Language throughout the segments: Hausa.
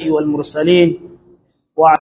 الأنبياء والمرسلين وعلى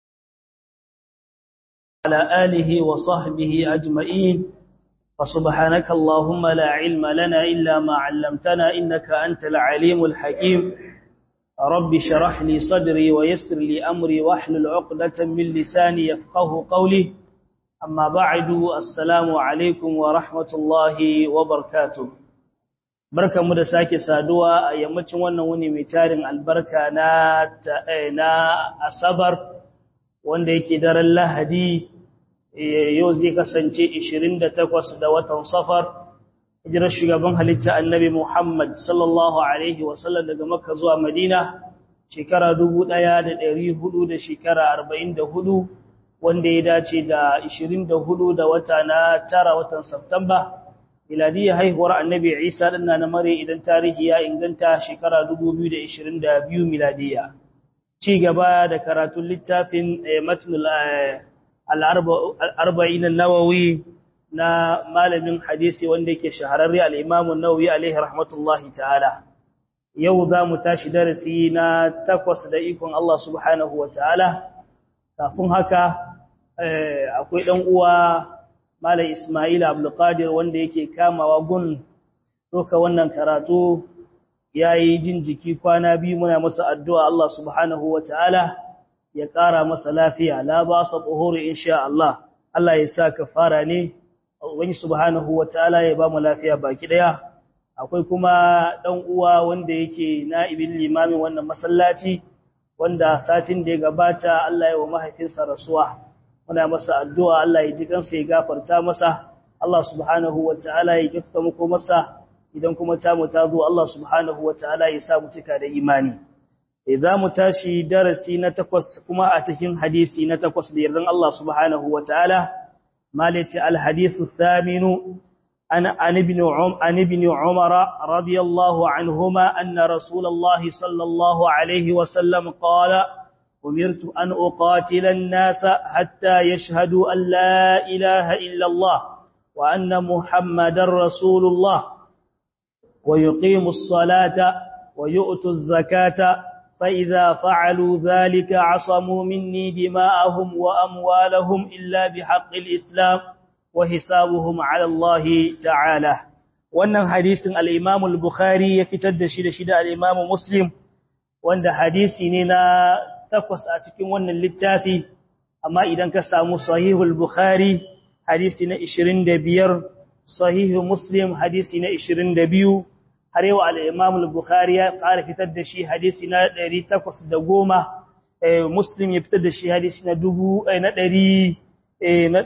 آله وصحبه أجمعين فسبحانك اللهم لا علم لنا إلا ما علمتنا إنك أنت العليم الحكيم رب شرح لي صدري ويسر لي أمري واحلل عقدة من لساني يفقه قولي أما بعد السلام عليكم ورحمة الله وبركاته barka mu da sake saduwa a yammacin wannan wuni mai tarin albarka na na asabar wanda yake daren lahadi yau zai kasance 28 da watan safar hijirar shugaban halitta annabi Muhammad sallallahu alaihi wasallam daga makka zuwa madina shekara 1400 da shekara 44 wanda ya dace da 24 da wata na tara watan Satumba miladiyya haihuwar annabi Isa din na mare idan tarihi ya inganta shekara 2022 miladiyya ci gaba da karatun littafin matnul al-arba'in an-nawawi na malamin hadisi wanda yake shahararre al-imam an-nawawi alaihi rahmatullahi ta'ala yau za mu tashi darasi na takwas da ikon Allah subhanahu wa ta'ala kafin haka akwai ɗan uwa Malam Ismail Abdulkadir wanda yake kamawa gun doka wannan karatu yayi jin jiki kwana biyu muna masa addu'a Allah subhanahu wataala ya ƙara masa lafiya la ba sa tsohoro insha Allah Allah ya sa kafara ne wani subhanahu wataala ya ba mu lafiya baki daya akwai kuma dan uwa wanda yake na'ibin limamin wannan masallaci wanda satin da ya gabata Allah ya wa mahaifinsa rasuwa muna masa addu'a Allah ya ji kansa ya gafarta masa Allah subhanahu wataala ya kyautata muku masa idan kuma ta mu ta zo Allah subhanahu wataala ya sa mu cika da imani idza mu tashi darasi na takwas kuma a cikin hadisi na takwas da yardan Allah subhanahu wataala malati al hadithu thaminu an an ibn um an ibn umar radiyallahu anhuma anna rasulullahi sallallahu alayhi wa sallam qala أمرت أن أقاتل الناس حتى يشهدوا أن لا إله إلا الله وأن محمد رسول الله ويقيموا الصلاة ويؤتوا الزكاة فإذا فعلوا ذلك عصموا مني دماءهم وأموالهم إلا بحق الإسلام وحسابهم على الله تعالى wannan hadisin al-Imam al-Bukhari ya fitar da shi da shi da al-Imam Muslim wanda hadisi ne na takwas a cikin wannan littafi amma idan ka samu sahihul bukhari hadisi na 25 sahihu muslim hadisi na 22 har yau al-imam al-bukhari ya ƙara fitar da shi hadisi na 810 eh muslim ya fitar da shi hadisi na 1000 na 100 na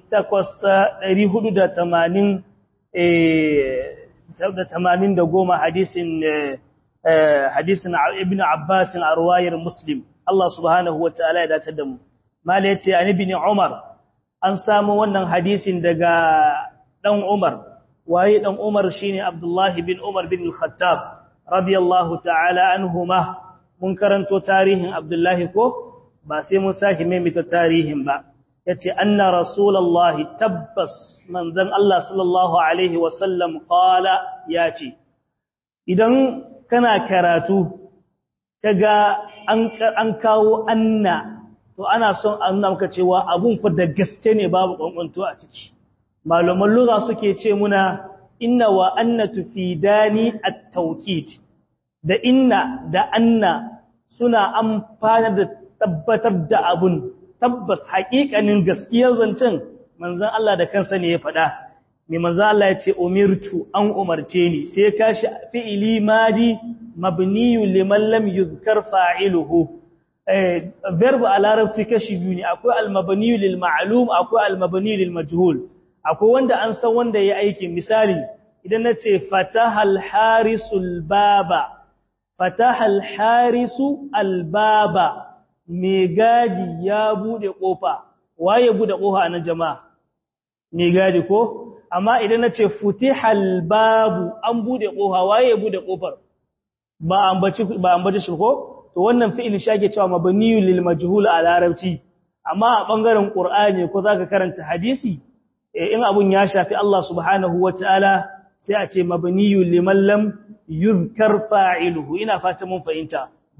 480 eh da 80 da goma hadisin hadisin ibn abbas a ruwayar muslim Allah subhanahu wa ta'ala ya dace da mu. Mala ya ce, An ibn Umar, an samu wannan hadisin daga ɗan Umar, waye ɗan Umar shi ne Abdullahi bin Umar bin Khattab, radiyallahu ta'ala an huma, mun karanto tarihin Abdullahi ko, ba sai mun sake maimita tarihin ba. Ya ce, Anna Rasulallahi tabbas manzan Allah sallallahu Alaihi wasallam ƙala ya ce, Idan kana karatu, kaga an kawo anna to ana son a nuna maka cewa abun fa da gaske ne babu kwankwanto a ciki malaman lugha suke ce muna inna wa anna tufidani at-tawkid da inna da anna suna amfana da tabbatar da abun tabbas haƙiƙanin gaskiyar zancen manzon Allah da kansa ne ya faɗa mai manzon Allah ya ce umirtu an umarce ni sai kashi fi'ili madi mabniyu liman lam yuzkar fa'iluhu eh verb a larabci kashi biyu ne akwai al-mabniyu lil ma'lum akwai al-mabniyu lil majhul akwai wanda an san wanda ya aikin misali idan nace fatahal harisul baba fatahal harisu al-baba me gadi ya bude kofa waye bude kofa anan jama'a me gadi ko amma idan nace futihal babu an bude kofa waye bude kofar ba ambaci ba ambaci shi ko to wannan fi'il shage cewa mabniyu lil majhul a larabci amma a bangaren qur'ani ko zaka karanta hadisi in abun ya shafi Allah subhanahu wataala sai a ce mabniyu liman lam yuzkar fa'iluhu ina fata mun fahimta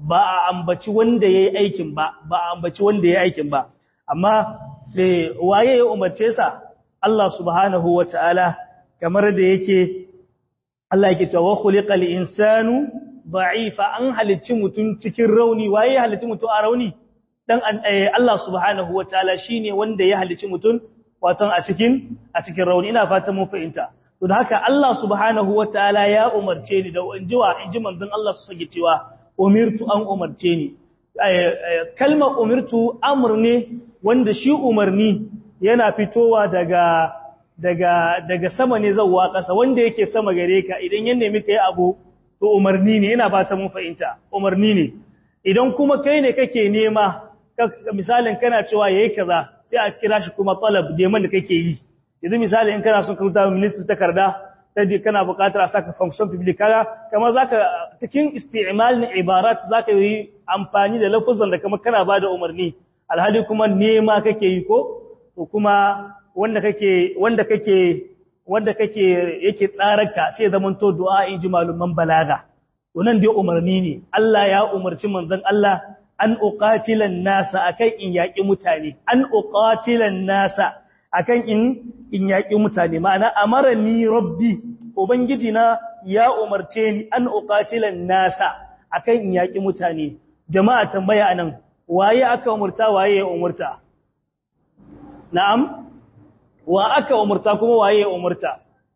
ba a ambaci wanda yayi aikin ba ba a ambaci wanda yayi aikin ba amma eh waye ya umarce sa Allah subhanahu wataala kamar da yake Allah yake cewa khuliqal insanu da'ifa an halicci mutum cikin rauni waye ya halicci mutum a rauni dan Allah subhanahu wataala shine wanda ya halicci mutum waton a cikin a cikin rauni ina fatan mun fahimta to da haka Allah subhanahu wataala ya umarce ni da injiwa inji manzon Allah su sage cewa umirtu an umarce ni kalmar umirtu amr ne wanda shi umarni yana fitowa daga daga daga sama ne zawwa ƙasa wanda yake sama gare ka idan ya nemi kai abu to umarni ne ina fata mun fahimta umarni ne idan kuma kai ne kake nema misalin kana cewa yayi kaza sai a kira shi kuma talab neman da kake yi yanzu misali in kana son ka rubuta ministry takarda sai kana buƙatar a saka function public kaga kamar zaka cikin isti'mal na ibarat zaka yi amfani da lafuzan da kamar kana bada umarni alhali kuma nema kake yi ko to kuma wanda kake wanda kake wanda kake yake tsararka sai zaman to du'a in ji maluman balaga wannan dai umarni ne Allah ya umarci manzon Allah an uqatilan nasa akan in yaki mutane an uqatilan nasa akan in in yaki mutane ma'ana amarani rabbi ubangiji na ya umarce ni an uqatilan nasa akan in yaki mutane jama'a tambaya anan waye aka umurta waye ya umurta na'am wa aka umurta kuma waye ya umurta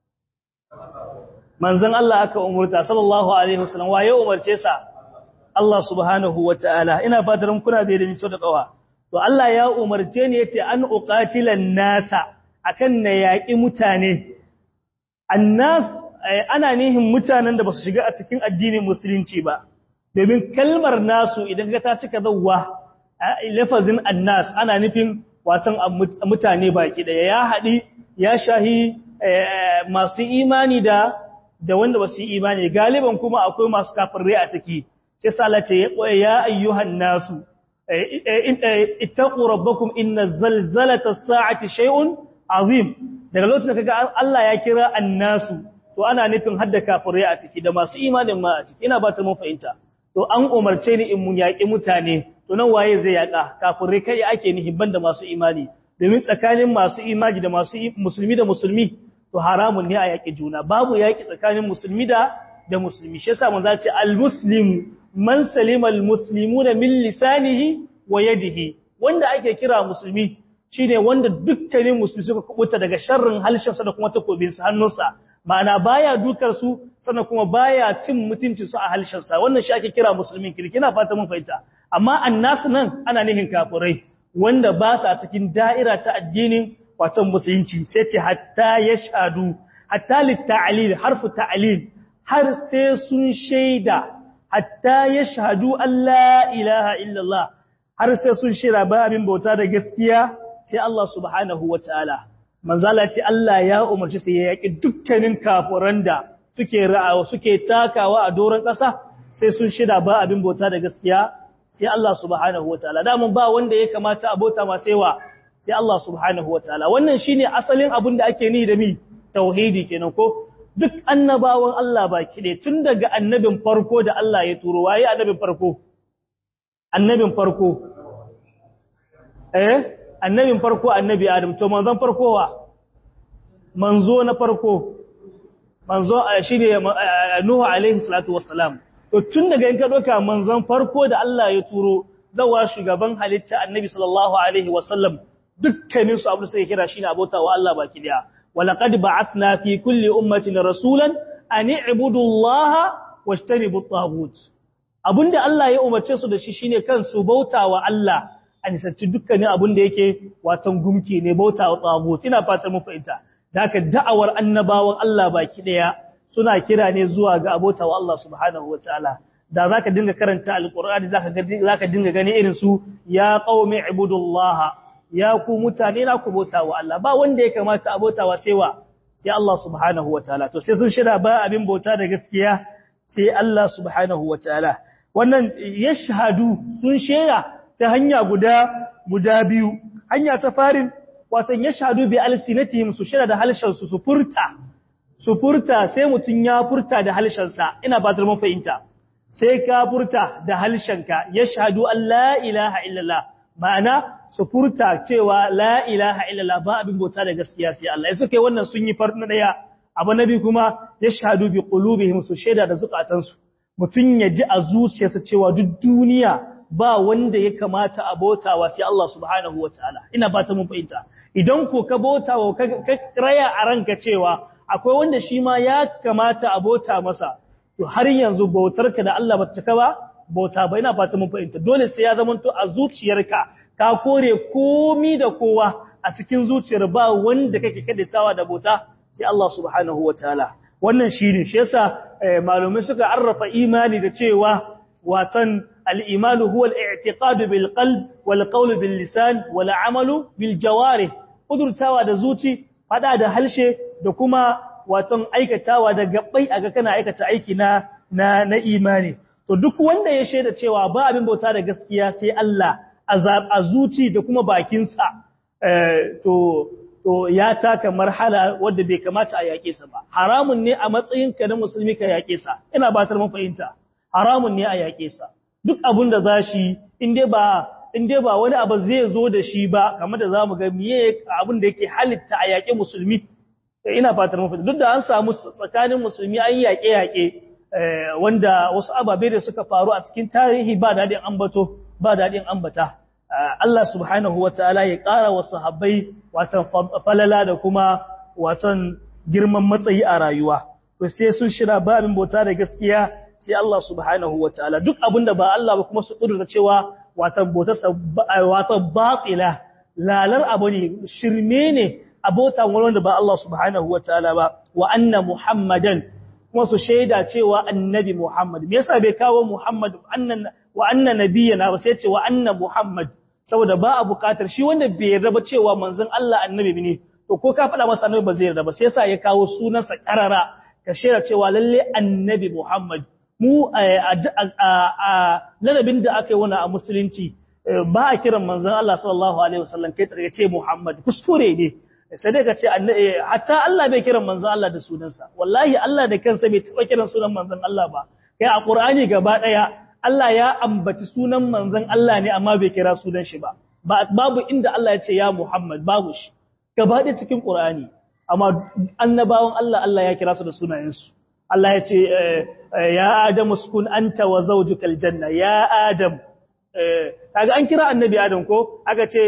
manzon Allah aka umurta sallallahu alaihi wasallam waye umarce sa Allah subhanahu wataala ina fatar kuna bai da ni so da kawa to Allah ya umarce ni yace an uqatilan nasa akan na yaki mutane annas ana nihin mutanen da basu shiga a cikin addinin musulunci ba domin kalmar nasu idan ka ta cika zawwa lafazin annas ana nufin watan mutane baki daya ya haɗi ya shahi masu imani da da wanda basu yi imani galiban kuma akwai masu kafirai a ciki sai sala ce ya ayyuhan nasu ittaqu rabbakum inna zalzalata as-sa'ati shay'un azim daga lokacin da kaga Allah ya kira annasu to ana nufin hadda kafirai a ciki da masu imanin ma a ciki ina ba ta mun fahimta to an umarce ni in mun yaƙi mutane to nan waye zai yaƙa kafirai kai ake nihi banda masu imani domin tsakanin masu imani da masu musulmi da musulmi to haramun ne a yaƙi juna babu yaƙi tsakanin musulmi da da musulmi shi yasa mun zace al-muslim man salima al-muslimuna min lisanihi wa yadihi wanda ake kira musulmi shine wanda dukkanin musulmi suka kubuta daga sharrin halshensa da kuma takobinsa hannunsa ma'ana baya dukar su sannan kuma baya cin mutunci su a halshensa wannan shi ake kira musulmin kirkina fata mun fahimta amma annas nan ana nihin kafirai wanda ba sa cikin da'ira ta addinin wato musulunci sai ce hatta yashhadu hatta litta'lil harfu ta'lil har sai sun shaida hatta yashhadu alla ilaha illallah har sai sun shaida ba abin bauta da gaskiya sai Allah subhanahu wataala manzala ce Allah ya umarci sai ya yaki dukkanin kafiran da suke ra'awa suke takawa a doron ƙasa sai sun shida ba abin bauta da gaskiya sai Allah subhanahu wataala da mun ba wanda ya kamata abota ma sai wa sai Allah subhanahu wataala wannan shine asalin abin da ake ni da mi tauhidi kenan ko duk annabawan Allah baki ne tun daga annabin farko da Allah ya turo waye annabin farko annabin farko eh annabin farko annabi Adam to manzon farko wa manzo na farko manzo shine Nuhu alaihi salatu wassalam to tun daga in ka doka manzon farko da Allah ya turo zawa shugaban halitta annabi sallallahu alaihi wasallam dukkanin su abu sai kira shine abota wa Allah baki daya walaqad ba'athna fi kulli ummatin rasulan an i'budu Allah washtanibu at-taghut abinda Allah ya umarce su da shi shine kan su bauta wa Allah a nisanci dukkanin abin da yake watan gumki ne bauta wa tagut ina fatan mu fahimta da haka da'awar annabawan Allah baki daya suna kira ne zuwa ga abota wa Allah subhanahu wataala da zaka dinga karanta alqur'ani zaka ga zaka dinga gani irin su ya qaumi ibudullaha ya ku mutane na ku bauta wa Allah ba wanda ya kamata abota wa sai wa sai Allah subhanahu wataala to sai sun shira ba abin bauta da gaskiya sai Allah subhanahu wataala wannan yashhadu sun shera ta hanya guda guda biyu hanya ta farin watan yashhadu bi alsinatihim su shira da halshen su su furta su furta sai mutun ya furta da halshen sa ina ba ta mun fahimta sai ka furta da halshenka yashhadu an la ilaha illallah ma'ana su furta cewa la ilaha illallah ba abin bauta da gaskiya sai Allah sai kai wannan sun yi farna daya abu nabi kuma yashhadu bi qulubihim su shaida da zukatansu mutun ya ji a zuciyarsa cewa duk duniya ba wanda ya kamata a bautawa sai Allah subhanahu wataala ina fata mun fahimta idan ko ka bautawa ka raya a ranka cewa akwai wanda shi ma ya kamata a bauta masa to har yanzu bautarka da Allah bata cika ba bauta ba ina fata mun fahimta dole sai ya zamanto a zuciyarka ka kore komi da kowa a cikin zuciyar ba wanda kake kaddaitawa da bauta sai Allah subhanahu wataala wannan shine shi yasa malumai suka arrafa imani da cewa watan al-imanu huwa al-i'tiqad bil qalb wal qawl bil lisan wal amalu bil jawarih kudurtawa da zuci fada da halshe da kuma watan aikatawa da gabbai aga kana aikata aiki na na na imani to duk wanda ya shaida cewa ba abin bauta da gaskiya sai Allah a zuci da kuma bakinsa to to ya taka marhala wadda bai kamata a yaƙe sa ba haramun ne a matsayinka na musulmi ka yaƙe sa ina ba ta mun fahimta haramun ne a yaƙe sa duk abin da zashi in dai ba in dai ba wani abu zai zo da shi ba kamar da zamu ga miye abin da yake halitta a yaƙe musulmi ina fatar mun fahimta duk da an samu tsakanin musulmi an yaƙe yaƙe wanda wasu ababe da suka faru a cikin tarihi ba daɗin ambato ba daɗin ambata Allah subhanahu wa ta'ala ya ƙara wa sahabbai watan falala da kuma watan girman matsayi a rayuwa to sai sun shira babin bauta da gaskiya sai Allah subhanahu wa ta'ala duk abin da ba Allah ba kuma su kudurta cewa watan bautarsa watan batila lalar abu ne shirme ne abota wanda ba Allah subhanahu wa ta'ala ba wa anna muhammadan kuma su shaida cewa annabi Muhammad me yasa bai kawo Muhammad annan wa anna nabiyana ba sai ce wa anna Muhammad saboda ba a bukatar shi wanda bai yarda ba cewa manzon Allah annabi ne to ko ka faɗa masa annabi ba zai yarda ba sai yasa ya kawo sunansa karara ka shaida cewa lalle annabi Muhammad mu a ladabin da aka yi wani a musulunci ba a kiran manzon Allah sallallahu alaihi wasallam kai tsaye ce Muhammad kuskure ne sai dai ka ce hatta Allah bai kiran manzon Allah da sunansa wallahi Allah da kansa bai taba kiran sunan manzon Allah ba kai a Qur'ani gaba daya Allah ya ambaci sunan manzon Allah ne amma bai kira sunan shi ba babu inda Allah ya ce ya Muhammad babu shi gaba daya cikin Qur'ani amma annabawan Allah Allah ya kira su da sunayensu Allah ya ce ya Adam uskun anta wa zawjukal janna ya Adam kaga an kira annabi Adam ko aka ce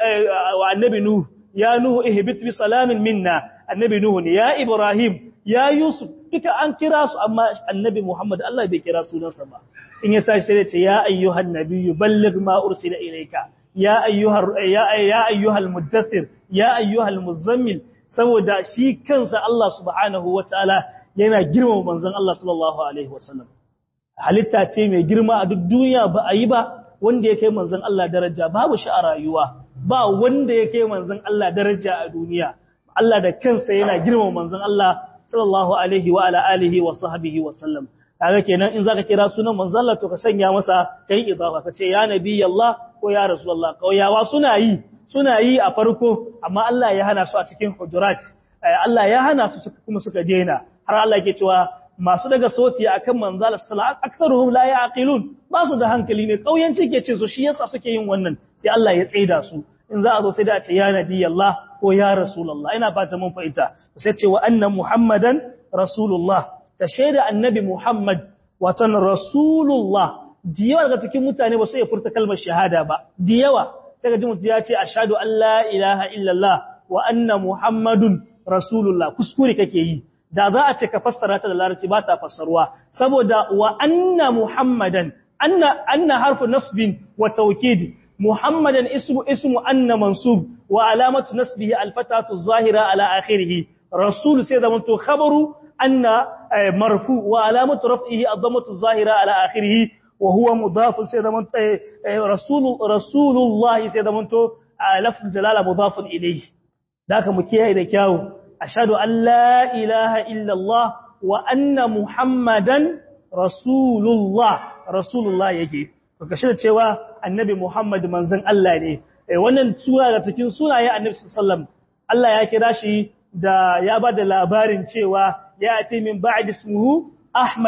wa annabi Nuh ya Nuhu ihbit bi salamin minna annabi Nuhu ne ya Ibrahim ya Yusuf duka an kira su amma annabi Muhammad Allah bai kira sunansa ba in ya tashi sai ya ce ya ayyuhan nabiyyu balligh ma ursila ilayka ya ayyuhar ya ya ayyuhal muddathir ya ayyuhal muzammil saboda shi kansa Allah subhanahu wataala yana girmama manzon Allah sallallahu alaihi wasallam halitta ce mai girma a duk duniya ba a yi ba wanda ya kai manzon Allah daraja babu shi a rayuwa ba wanda ya kai manzon Allah daraja a duniya Allah da kansa yana girmama manzon Allah sallallahu alaihi wa ala alihi wa sahbihi wa sallam kaga kenan in zaka kira sunan manzon Allah to ka sanya masa kai idafa ka ce ya nabi Allah ko ya rasulullah kauyawa suna yi suna yi a farko amma Allah ya hana su a cikin hujurat Allah ya hana su kuma suka daina har Allah yake cewa masu daga soti akan manzal sallallahu aktharuhum la yaqilun ba su da hankali ne kauyanci ke ce su shi yasa suke yin wannan sai Allah ya tsaida su in za a zo sai da a ce ya nabi Allah ko ya rasulullah ina fata mun fahimta sai ce wa anna muhammadan rasulullah ta shaida annabi muhammad watan rasulullah diyawa daga cikin mutane ba su iya furta kalmar shahada ba diyawa sai ga mutum ya ce ashhadu an la ilaha illallah wa anna muhammadun rasulullah kuskure kake yi da za a ce ka fassara ta da larabci ba ta fassarwa saboda wa anna muhammadan anna anna harfu nasbin wa tawkid muhammadan ismu ismu anna mansub wa alamatu nasbihi alfatatu zahira ala akhirih rasul sai da mutu khabaru anna marfu wa alamatu raf'ihi ad-dammatu zahira ala akhirih wa huwa mudaf sai da mutu rasul rasulullah sai da mutu lafzul jalala mudaf ilayhi da ka mu kiyaye da kyawu ashhadu an la ilaha illallah wa anna muhammadan rasulullah rasulullah yake to kashi da cewa annabi muhammad manzon Allah ne wannan sura da cikin sunaye annabi sallallahu Allah ya kira shi da ya ba da labarin cewa ya ati min ba'd ismuhu ahmad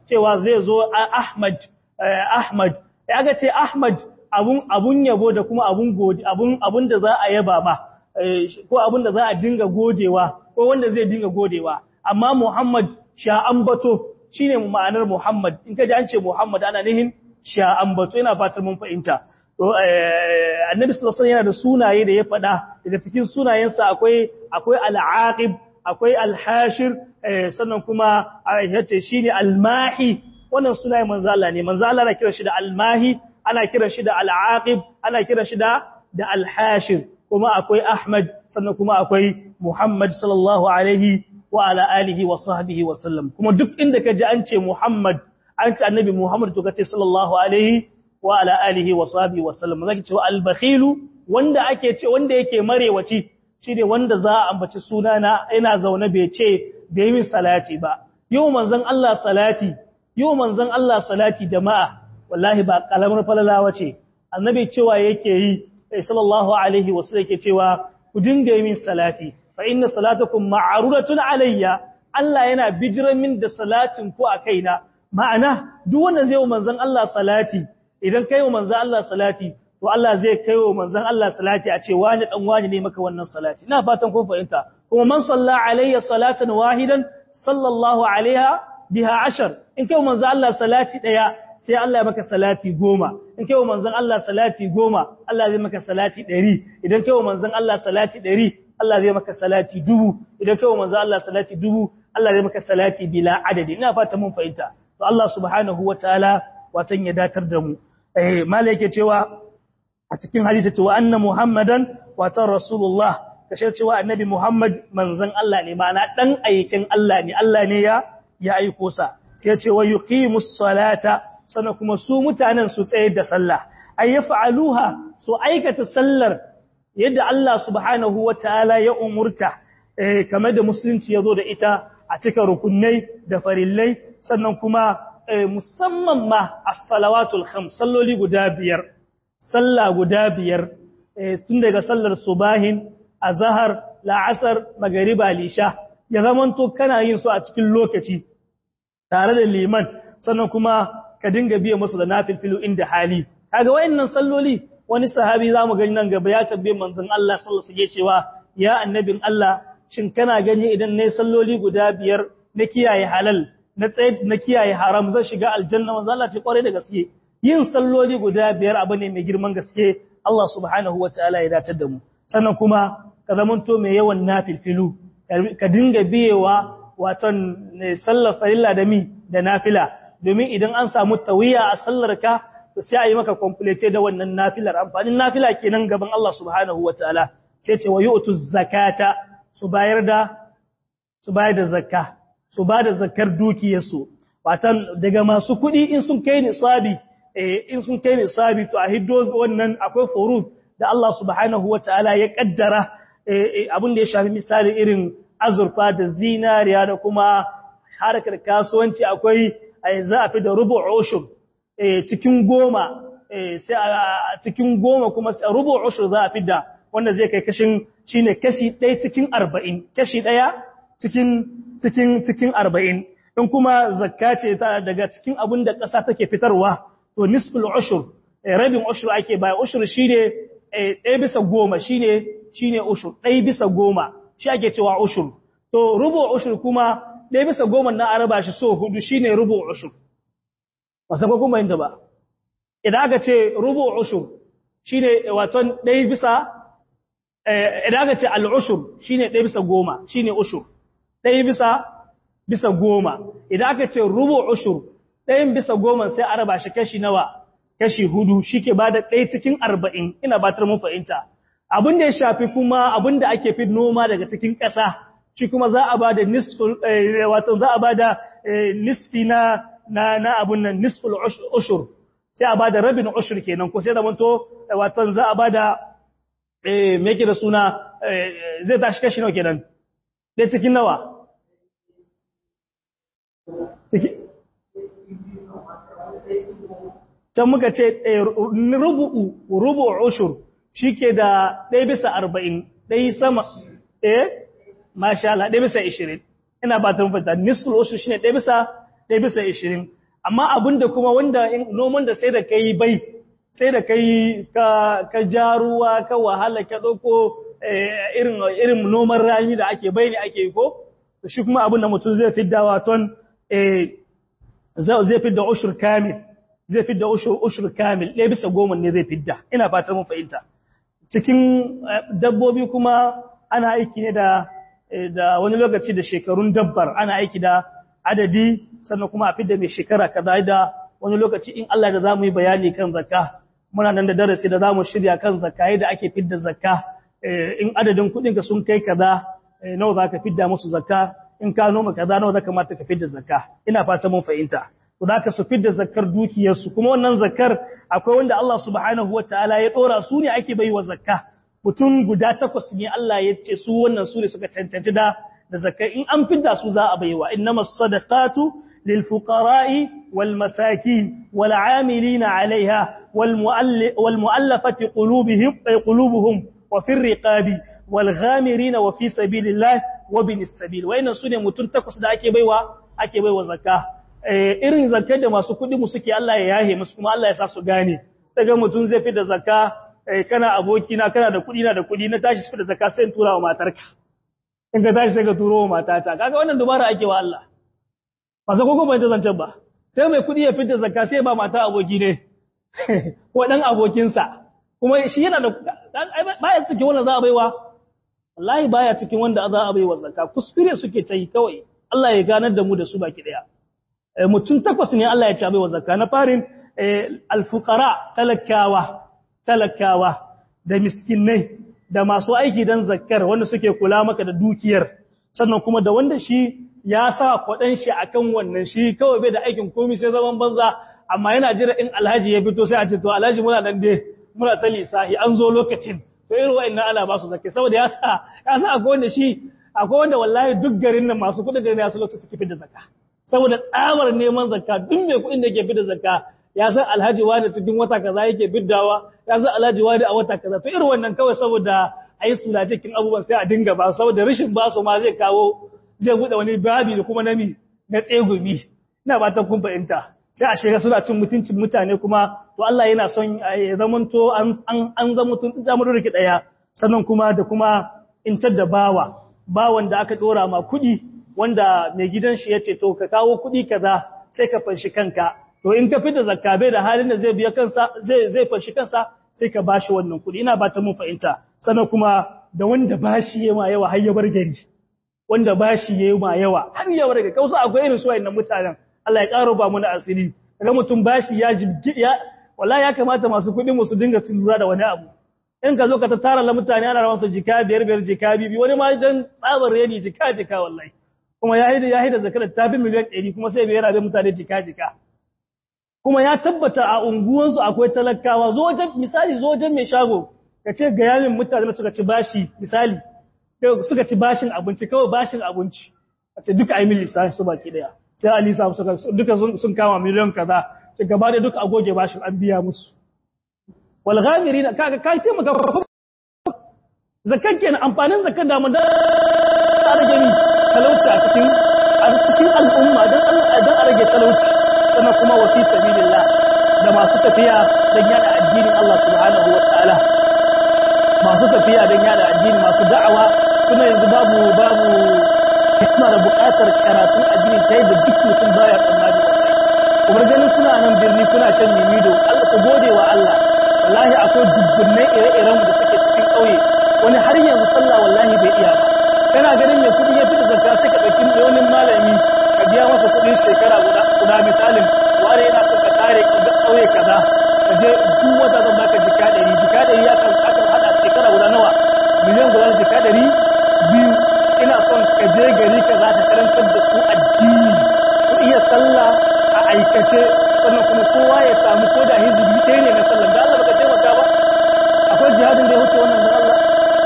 cewa zai zo Ahmad Ahmad ya ga ce Ahmad abun abun yabo da kuma abun godi abun abun da za a yaba ma ko abun da za a dinga godewa ko wanda zai dinga godewa amma Muhammad sha ambato shine ma'anar Muhammad in ka ji an ce Muhammad ana nihin sha ambato ina fatan mun fahimta to annabi sallallahu alaihi yana da sunaye da ya faɗa daga cikin sunayensa akwai akwai al-aqib akwai al-hashir sannan kuma yace shine al-mahi wannan sunaye manzo Allah ne manzo Allah ana kira shi da al-mahi ana kira shi da al-aqib ana kira shi da da al-hashir kuma akwai Ahmad sannan kuma akwai Muhammad sallallahu alaihi wa ala alihi wa sahbihi wa sallam kuma duk inda kaji an ce Muhammad an ce annabi Muhammad to kace sallallahu alaihi wa ala alihi wa sahbihi wa sallam zaki ce al-bakhilu wanda ake ce wanda yake marewaci shine wanda za a ambaci sunana ina zaune bai ce bai min salati ba yau manzon Allah salati yau manzon Allah salati jama'a wallahi ba kalamar falalawa ce annabi cewa yake yi sallallahu alaihi wa sallam yake cewa ku dinga yi min salati fa inna salatakum ma'rudatun alayya Allah yana bijiran min da salatin ku a kaina ma'ana duk wanda zai yi manzon Allah salati idan kai wa manzon Allah salati to Allah zai kai wa manzon Allah salati a ce wani dan wani ne maka wannan salati ina fatan kun fahimta kuma man salla alayya salatan wahidan sallallahu alaiha biha ashar in kai wa manzon Allah salati daya sai Allah ya maka salati goma in kai wa manzon Allah salati goma Allah zai maka salati ɗari idan kai wa manzon Allah salati ɗari Allah zai maka salati dubu idan kai wa manzon Allah salati dubu Allah zai maka salati bila adadi ina fata mun fahimta to Allah subhanahu wataala watan ya datar da mu eh mala yake cewa a cikin hadisi cewa anna muhammadan watan rasulullah kashe cewa annabi muhammad manzon Allah ne ma'ana dan aikin Allah ne Allah ne ya ya aiko sa sai ce wa yuqimus salata sannan kuma su mutanen su tsayar da sallah ay yaf'aluha su aikata sallar yadda Allah subhanahu wataala ya umurta eh kamar da musulunci yazo da ita a cikin rukunai da farillai sannan kuma musamman ma as-salawatul khams salloli guda biyar sallah guda biyar tun daga sallar subahin azhar la'asar magariba lisha ya zamanto kana yin su a cikin lokaci tare da liman sannan kuma ka dinga biya musu da nafilfilu inda hali kaga wayannan salloli wani sahabi zamu gani nan gaba ya tabbe manzon Allah sallallahu alaihi cewa ya annabin Allah shin kana gani idan nayi salloli guda biyar na kiyaye halal na tsaye na kiyaye haram zan shiga aljanna manzon Allah ce kware da gaske yin salloli guda biyar abu ne mai girman gaske Allah subhanahu wataala ya datar da mu sannan kuma ka zamanto mai yawan nafilfilu ka dinga biyewa waton sallar farilla da mi da nafila domin idan an samu tawiya a sallar ka to sai a yi maka complete da wannan nafilar amfanin nafila kenan gaban Allah subhanahu wataala sai ce wa yu'tu zakata su bayar da su bayar da zakka su ba da zakkar dukiyarsu watan daga masu kuɗi in sun kai nisabi in sun kai nisabi to a hiddo wannan akwai furud da Allah subhanahu wataala ya kaddara abin da ya shafi misali irin azurfa da zinariya da kuma harkar kasuwanci akwai za a fi da rubu ushur cikin goma sai a cikin goma kuma rubu ushur za a fi da wanda zai kai kashin shine kashi ɗaya cikin arba'in kashi ɗaya cikin cikin cikin arba'in in kuma zakka ce ta daga cikin abin da ƙasa take fitarwa to nisful ushur rabin ushur ake baya ushur shine ɗaya bisa goma shine shine ushur ɗaya bisa goma shi ake cewa ushur to rubu ushur kuma ɗaya bisa goma na araba shi so hudu shine rubu ushur ba sako kuma yin ba idan aka ce rubu ushur shine waton ɗaya bisa idan aka ce al'ushur shine ɗaya bisa goma shine ushur ɗaya bisa bisa goma idan aka ce rubu ushur ɗayan bisa goma sai a raba shi kashi nawa kashi hudu shi ke ba da ɗaya cikin arba'in ina batar mun fahimta abin da ya shafi kuma abin da ake fi noma daga cikin ƙasa shi kuma za a ba da wato za a ba da nisfi na na na abun nan nisful ushur sai a ba da rabin ushur kenan ko sai da manto wato za a ba da eh me yake da suna zai tashi kashi nawa kenan dai cikin nawa cikin can muka ce rubu'u rubu ushur shike da ɗaya bisa arba'in ɗaya sama eh masha Allah ɗaya bisa ishirin ina ba ta mafata nisful ushur shine ɗaya bisa ɗaya bisa ishirin amma abinda kuma wanda noman da sai da kai bai sai da kai ka ka jaruwa ka wahala ka dauko irin irin noman rani da ake bai ne ake yi ko shi kuma abinda mutum zai fidda waton eh zai fidda ushur kamil zai fidda ushur ushur kamil ɗaya bisa goma ne zai fidda ina fatan mun fahimta cikin dabbobi kuma ana aiki ne da da wani lokaci da shekarun dabbar ana aiki da adadi sannan kuma a fidda mai shekara kaza da wani lokaci in Allah da zamu yi bayani kan zakka muna nan da darasi da zamu shirya kan zakka yadda ake fidda zakka in adadin kuɗin ka sun kai kaza nawa zaka fidda musu zakka in ka noma kaza nawa zaka mata ka fidda zakka ina fata mun fahimta to zaka su fidda zakkar dukiyarsu kuma wannan zakkar akwai wanda Allah subhanahu wataala ya dora su ne ake baiwa zakka mutum guda takwas ne Allah ya ce su wannan su ne suka cancanci da da zakka in an fidda su za a baiwa innamas sadaqatu lil fuqara'i wal masakin wal 'amilina 'alayha wal wal mu'allafati qulubihim qulubuhum wa fir riqabi wal ghamirin wa fi sabilillah wa bin sabil wayannan su ne mutum takwas da ake baiwa ake baiwa zakka irin zakkar da masu kuɗi mu suke Allah ya yahe musu kuma Allah ya sa su gane daga mutum zai fi da zakka kana abokina kana da kuɗi na da kuɗi na tashi su da zakka sai in tura wa matarka in ka tashi sai ka turo wa matata kaga wannan dubara ake wa Allah ba sai koko bai zancen ba sai mai kuɗi ya fitar zakka sai ba mata aboki ne ko dan abokinsa kuma shi yana da baya cikin wanda za a baiwa wallahi baya cikin wanda za a baiwa zakka kuskure suke ta yi kawai Allah ya ganar da mu da su baki daya mutum takwas ne Allah ya ci baiwa zakka na farin alfuqara talakawa talakawa da miskinai da masu aiki dan zakkar wanda suke kula maka da dukiyar sannan kuma da wanda shi ya sa kwadan shi akan wannan shi kawai bai da aikin komai sai zaman banza amma yana jira in alhaji ya fito sai a ce to alhaji muna nan dai muna ta lisahi an zo lokacin to irin wa'annan ana ba su zakka saboda ya sa ya sa akwai wanda shi akwai wanda wallahi duk garin nan masu kudin garin ya su lokacin suke fitar da zakka saboda tsamar neman zakka duk mai kudin da yake fitar zakka ya san alhaji wani cikin wata kaza yake biddawa ya san alhaji wani a wata kaza to irin wannan kawai saboda ayi sula cikin abubuwan sai a dinga ba saboda rashin ba su ma zai kawo zai bude wani babi da kuma nami na tsegumi ina ba ta kun fahimta sai a shiga suna cin mutuncin mutane kuma to Allah yana son ya zamanto an an an zama tun zamu rike daya sannan kuma da kuma intar da bawa bawan da aka dora ma kuɗi wanda mai gidan shi yace to ka kawo kuɗi kaza sai ka fanshi kanka to in ka fita zakka bai da halin da zai biya kansa zai zai fanshi kansa sai ka bashi wannan kuɗi ina ba ta mun fahimta sannan kuma da wanda bashi yayi ma yawa har ya bar gari wanda bashi yayi ma yawa har ya bar gari kausa akwai irin su wayannan mutanen Allah ya karo ba mu na asiri kaga mutum bashi ya jibgi ya wallahi ya kamata masu kuɗi mu su dinga lura da wani abu in ka zo ka tara la mutane ana rawan su jika biyar biyar jika bibi wani ma dan tsabar reni jika jika wallahi kuma ya hida ya hida zakar ta fi miliyan 100 kuma sai bai rabe mutane jika jika kuma ya tabbata a unguwansu akwai talakawa zo wajen misali zo wajen mai shago ka ce ga yamin mutane da suka ci bashi misali suka ci bashin abinci kawai bashin abinci a ce duka ayi lissafi su baki daya sai ali sa suka duka sun kama miliyan kaza sai gaba da duka agoge bashin an biya musu wal ghamirin kaga kai taimaka zakkan kenan amfanin zakkan da mun da rage ni talauci a cikin a cikin al'umma dan Allah dan a rage talauci sannan kuma wa fi sabilillah da masu tafiya dan yada addinin Allah subhanahu wataala masu tafiya dan yada addini masu da'awa kuma yanzu babu babu hikima da buƙatar karatun addini ta yadda duk mutum baya tsammani wallahi kuma ganin kuna nan birni kuna shan mimido Allah ku gode wa Allah wallahi akwai dubbunai ire-iren da suke cikin ƙauye wani har yanzu sallah wallahi bai iya ba kana ganin mai kuɗi ya fita zakka sai ka ɗauki wani malami ka biya masa kuɗin shekara guda guda misalin wani yana son ka tare ga ƙauye kaza ka je duk wata zan baka jika ɗari jika ɗari ya kan akan haɗa shekara guda nawa miliyan guda jika ɗari biyu ina son ka je gari kaza ka karantar da su addini su iya sallah a aikace sannan kuma kowa ya samu ko da hizbi ɗaya ne na sallah da Allah baka taimaka ba akwai jihadin da ya wuce wannan da Allah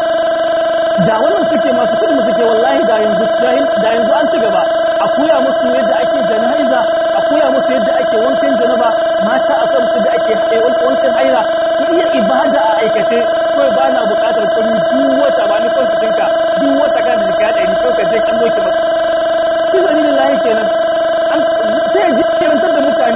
da wannan suke masu kudi suke wallahi da yanzu jahil da yanzu an ci gaba a koya musu yadda ake janaiza a koya musu yadda ake wankan janaba mata a kansu da ake wankan haira su iya ibada a aikace kawai ba na bukatar kuɗi duk wata ba ni kwanci ɗinka duk wata kan da jika ɗari kawai ka je kan doki maka fi sani lillahi kenan sai ji kirantar da mutane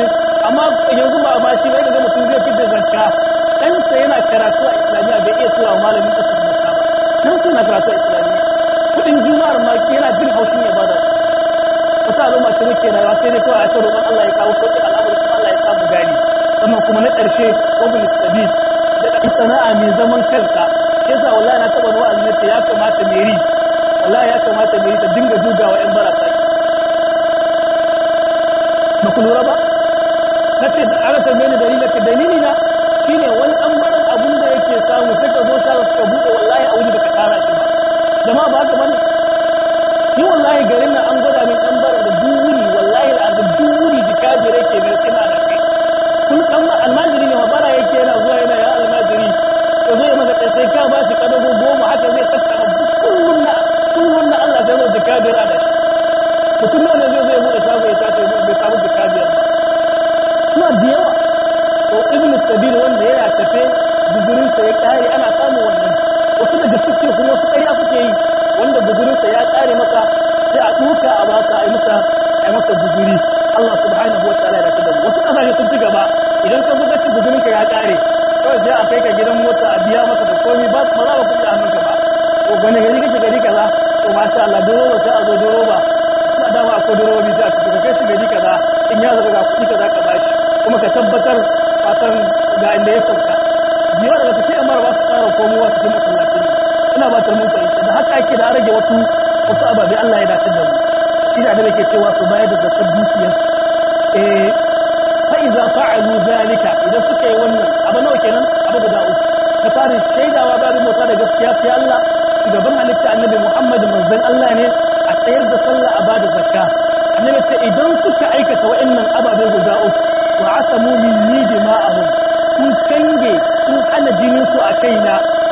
karatu a islamiyya bai iya tura wa malamin ƙasar zakka ba kan suna karatu a islamiyya kudin juma'ar ma yana jin haushin ya bada su wata al'umma ce muke rayuwa sai dai kawai a ta roƙon Allah ya kawo sauƙi al'amari kuma Allah ya samu gani sannan kuma na ƙarshe wabin sabil da ɗan sana'a mai zaman kansa shi yasa wallahi na taɓa wa'azi na ce ya kamata meri wallahi ya kamata meri ta dinga jugawa ƴan barata ba ku lura ba na ce da aka tambaye ni dalili ce dalili na shine wani ɗan barin abun da yake samu sai ka zo shago ka buɗe wallahi a wuri baka tara shi ba jama'a ba haka bane ni wallahi garin nan an gwada min dan bara da duwuri wallahi al'azim duwuri jika jire ke mai sai na da shi kun dan almajiri ne mabara yake yana zuwa yana ya almajiri to zai maka kai sai ka bashi kadago goma haka zai tattara kullun na kullun na Allah sai zo jika biyar da shi mutum ne zai zo ya bude shago ya tashi bai samu jika biyar ba suna da yawa to ibn sabil wanda yana tafe buzurinsa ya kare ana samun wannan wasu daga suke kuma wasu ƙarya suke yi wanda buzurinsa ya ƙare masa sai a ɗuka a basa a yi masa a masa buzuri Allah subhanahu wa ta'ala ya tada wasu ƙasashe sun ci gaba idan ka zo ka ci buzurinka ya ƙare kawai sai a kai ka gidan mota a biya maka da komai ba ba za ka kuɗi a hannunka ba to wani gari kake gari kaza to masha Allah doroba sai a zo doroba suna dama akwai dorobobi sai a ci ka kai shi gari kaza in ya zaka ga kuɗi kaza ka bashi kuma ka tabbatar fatan ga inda ya sauka jiya daga cikin yan mara ba su ƙara komowa cikin masallacin ne ina ba ta mun fahimta da haka ake da rage wasu wasu ababe Allah ya dace da mu shi da annabi ke cewa su bayar da zakar dukiyarsu eh fa idza fa'alu zalika idan suka yi wannan abu nawa kenan abu guda uku na farin shaidawa babu mota da gaskiya sai Allah shugaban halitta annabi Muhammad manzon Allah ne a tsayar da sallah a bada zakka annabi ce idan suka aikata wa'annan ababe guda uku wa asamu minni dima'ahum sun kange sun hana jinin su a kaina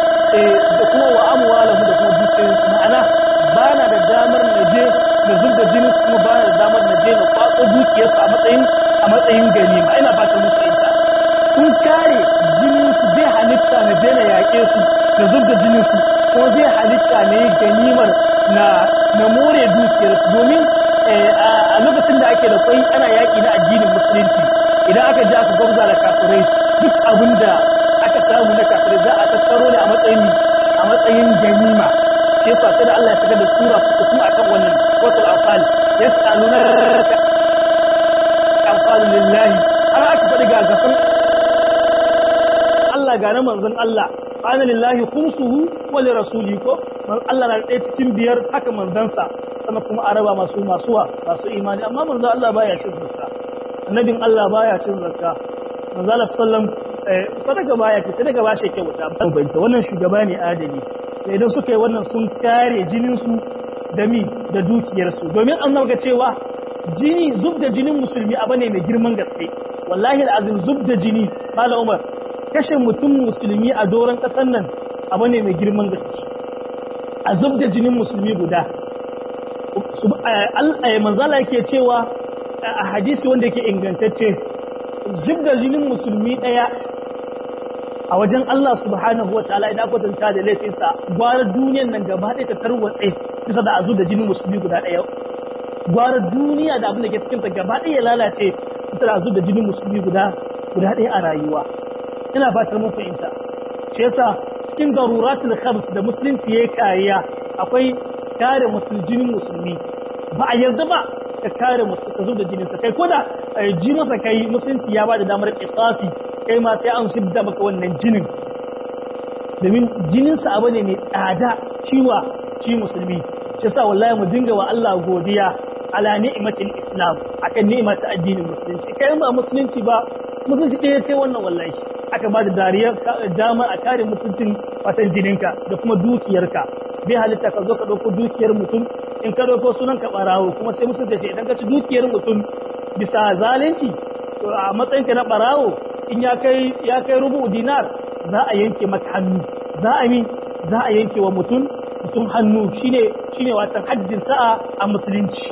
da kuma wa amwalahu da kuma dukiyarsu ma'ana ba na da damar na je na zubda jinin su kuma ba na da damar na je na kwatso dukiyarsu a matsayin a matsayin ganima ina fatan muku ita sun kare jinin su bai halitta na je na yaƙe su na zubda jinin su kuma bai halitta ne ganimar na na more dukiyarsu domin a lokacin da ake da kwai ana yaƙi na addinin musulunci idan aka ji aka gwamza da kafirai duk abin da aka samu na kafirai za a tattaro ne a matsayin a matsayin ganima shi yasa sai da Allah ya saka da sura su kutu akan wannan suratul anfal yas'aluna anfal lillahi har aka faɗi ga gasan Allah ga na manzon Allah ana lillahi khumsuhu wa li rasuli ko Allah na ɗaya cikin biyar haka manzansa sannan kuma araba masu masuwa masu imani amma manzon Allah baya cin zakka annabin Allah baya cin zakka manzo Allah sallam sadaka baya ce sadaka ba shi kyauta ban banta wannan shugaba ne adali to idan suka yi wannan sun kare jinin su da mi da dukiyar su domin an nauka cewa jini zub da jinin musulmi abu ne mai girman gaske wallahi alazim zub da jini malam Umar kashe mutum musulmi a doron kasar nan abu ne mai girman gaske a zub da jinin musulmi guda manzala yake cewa a hadisi wanda yake ingantacce zub da jinin musulmi ɗaya a wajen Allah subhanahu wa ta'ala idan kwatanta da laifinsa gwara duniyan nan gaba ɗaya ta tarwatse bisa da a zub da jinin musulmi guda ɗaya gwara duniya da abin da ke cikinta gaba ɗaya lalace bisa da a zub da jinin musulmi guda guda ɗaya a rayuwa ina fatar mun fahimta shi yasa cikin daruratul khams da musulunci yayi kariya akwai kare jinin musulmi ba a yarda ba ka kare musu ka zub da jininsa kai koda ji masa kai musulunci ya ba da damar kisasi kai ma sai an shidda maka wannan jinin domin jininsa abu ne mai tsada ciwa ci musulmi shi sa wallahi mu dinga wa Allah godiya ala ni'matil islam akan ni'mat addinin musulunci kai ba musulunci ba musulunci ɗaya kai wannan wallahi aka ba da dariyar dama a kare mutuncin watan jininka da kuma dukiyarka bai halitta ka zo ka ɗauko dukiyar mutum in ka ɗauko sunan ka ɓarawo kuma sai musulunci ce idan ka ci dukiyar mutum bisa zalunci to a matsayinka na ɓarawo in ya kai ya kai rubu dinar za a yanke maka hannu za a mi za a yanke wa mutum mutum hannu shine shine watan haddin sa'a a musulunci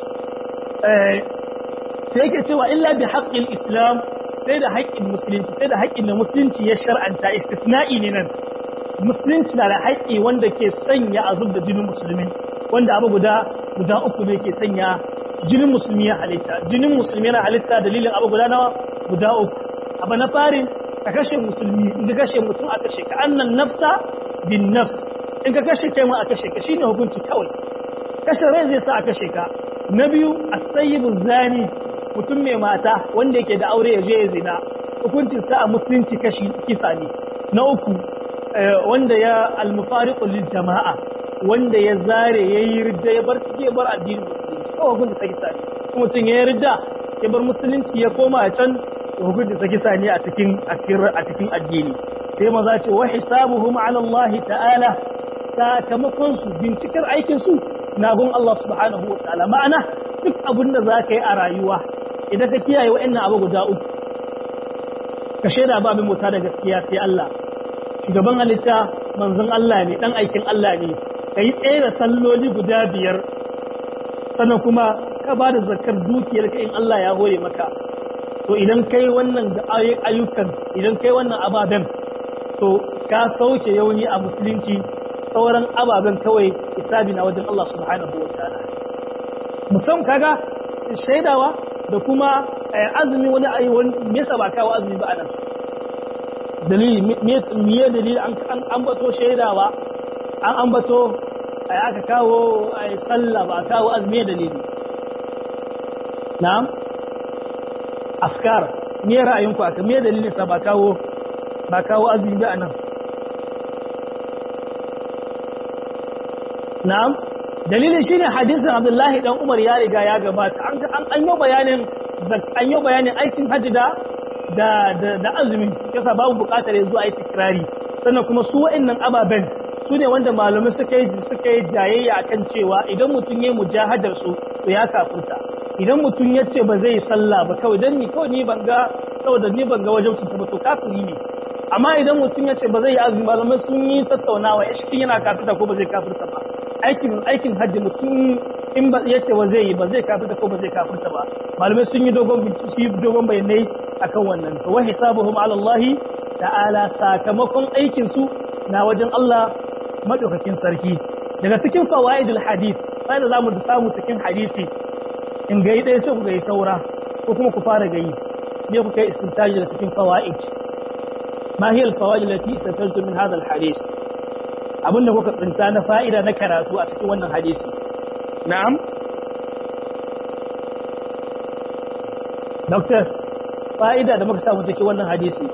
sai yake cewa illa bi haqqil islam sai da haƙƙin musulunci sai da haƙƙin da musulunci ya shar'anta istisna'i ne nan musulunci na da haƙƙi wanda ke sanya a zub da jinin musulmi wanda abu guda guda uku ne ke sanya jinin musulmi ya halitta jinin musulmi yana halitta dalilin abu guda nawa guda uku abu na fari ka kashe musulmi in ka kashe mutum a kashe ka annan nafsa bin nafs in ka kashe kai ma a kashe ka shine hukunci kawai kashe rai zai sa a kashe ka na biyu as-sayyibu zani mutum mai mata wanda yake da aure ya je ya zina hukuncin sa a musulunci kashi kisa ne na uku wanda ya al-mufariqu lil jama'a wanda ya zare yayi ridda ya bar cike bar addinin musulunci kawai hukuncin sa kisa ne mutum ya ridda ya bar musulunci ya koma a can hukuncin sa kisa ne a cikin a cikin a cikin addini sai maza ce wa hisabuhum ala Allah ta'ala sakamakon su bincikar aikin su na gun Allah subhanahu wa ta'ala ma'ana duk abin da za ka yi a rayuwa idan ka kiyaye wa'annan abu guda uku ka shaida ba abin mota da gaskiya sai Allah shugaban halitta manzon Allah ne dan aikin Allah ne ka yi tsaye da salloli guda biyar sannan kuma ka ba da zakar dukiyar ka in Allah ya hore maka to idan kai wannan da ayyukan idan kai wannan ababen to ka sauke yauni a musulunci sauran ababen kawai isabi na wajen Allah subhanahu wa ta'ala musam kaga shaidawa da kuma azumi wani ayyuwan me yasa ba kawo azumi ba anan dalili me dalili an ambato shaidawa an ambato aka kawo sallah ba kawo azumi dalili na'am afkar me ra'ayinku aka me dalilin sa ba kawo ba kawo azumi ba anan na'am dalilin shine hadisin Abdullahi dan Umar ya riga ya gabata an an yi bayanin an yi bayanin aikin haji da da da azumi yasa babu bukatar yanzu a yi tikrari sannan kuma su wa'annan ababen su ne wanda malamai suka yi suka yi jayayya akan cewa idan mutum ya mujahadar su to ya kafurta idan mutum ya ce ba zai sallah ba kawai dan ni kawai ni ban ga saboda ni ban ga wajen su ba to kafiri ne amma idan mutum ya ce ba zai yi azumi malamai sun yi tattaunawa ya shi yana kafirta ko ba zai kafirta ba aikin aikin hajji mutum in ba ya ce ba zai yi ba zai kafirta ko ba zai kafirta ba malamai sun yi dogon bincike dogon bayanai akan wannan to wa hisabuhum ala Allah ta'ala sakamakon aikin su na wajen Allah madaukakin sarki daga cikin fawaidul hadith sai da zamu samu cikin hadisi in gai dai sai ku gai saura ko kuma ku fara gayi ne ku kai istintaji da cikin fawaid ma hiya al-fawaid allati istantajtu min hadha al-hadith abinda kuka tsinta na fa'ida na karatu a cikin wannan hadisi na'am doctor fa'ida da muka samu cikin wannan hadisi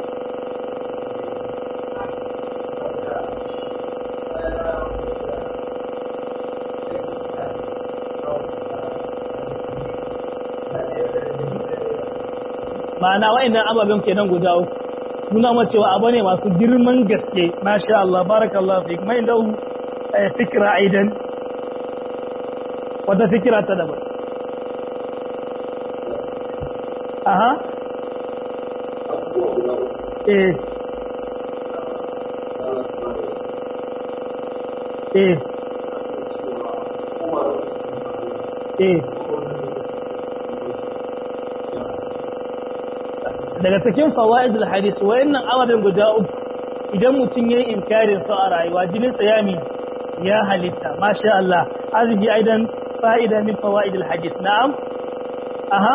ma'ana wa'annan ababen kenan guda uku nuna ma cewa abu ne masu girman gaske masha Allah barakallahu fi mai da fikira aidan wata fikira ta daban aha eh eh eh daga cikin fawaidul hadis wayannan ababen guda uku idan mutum yayin inkarin su a rayuwa jinin sa yami ya halitta masha Allah hazihi aidan fa'ida min fawaidul hadis na'am aha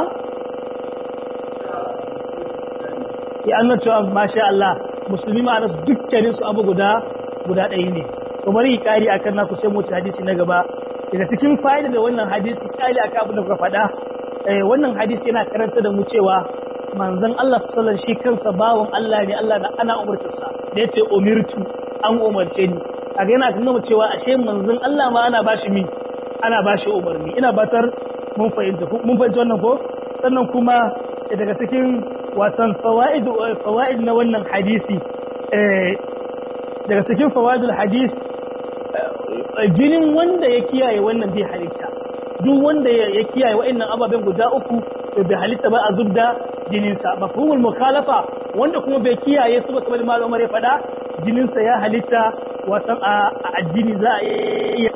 ya anna cewa masha Allah musulmi ma nasu dukkanin su abu guda guda ɗaya ne to bari kari akan naku sai mu ci hadisi na gaba daga cikin fa'ida da wannan hadisi kali akan abin da kuka faɗa wannan hadisi yana karanta da mu cewa manzon Allah sallallahu shi kansa bawon Allah ne Allah da ana umurtarsa da yace umirtu an umarce ni kaga yana nuna cewa ashe manzon Allah ma ana bashi mi ana bashi umarni ina batar mun fahimta mun fahimta wannan ko sannan kuma daga cikin watan fawaid fawaid na wannan hadisi daga cikin fawaidul hadis jinin wanda ya kiyaye wannan bai halitta duk wanda ya kiyaye wa'annan ababen guda uku to bai halitta ba a zubda jininsa mafhumul mukhalafa wanda kuma bai kiyaye su ba kamar malam Umar ya fada jininsa ya halitta watan a addini za a iya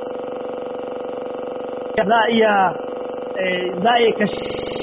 za a iya za a iya kashe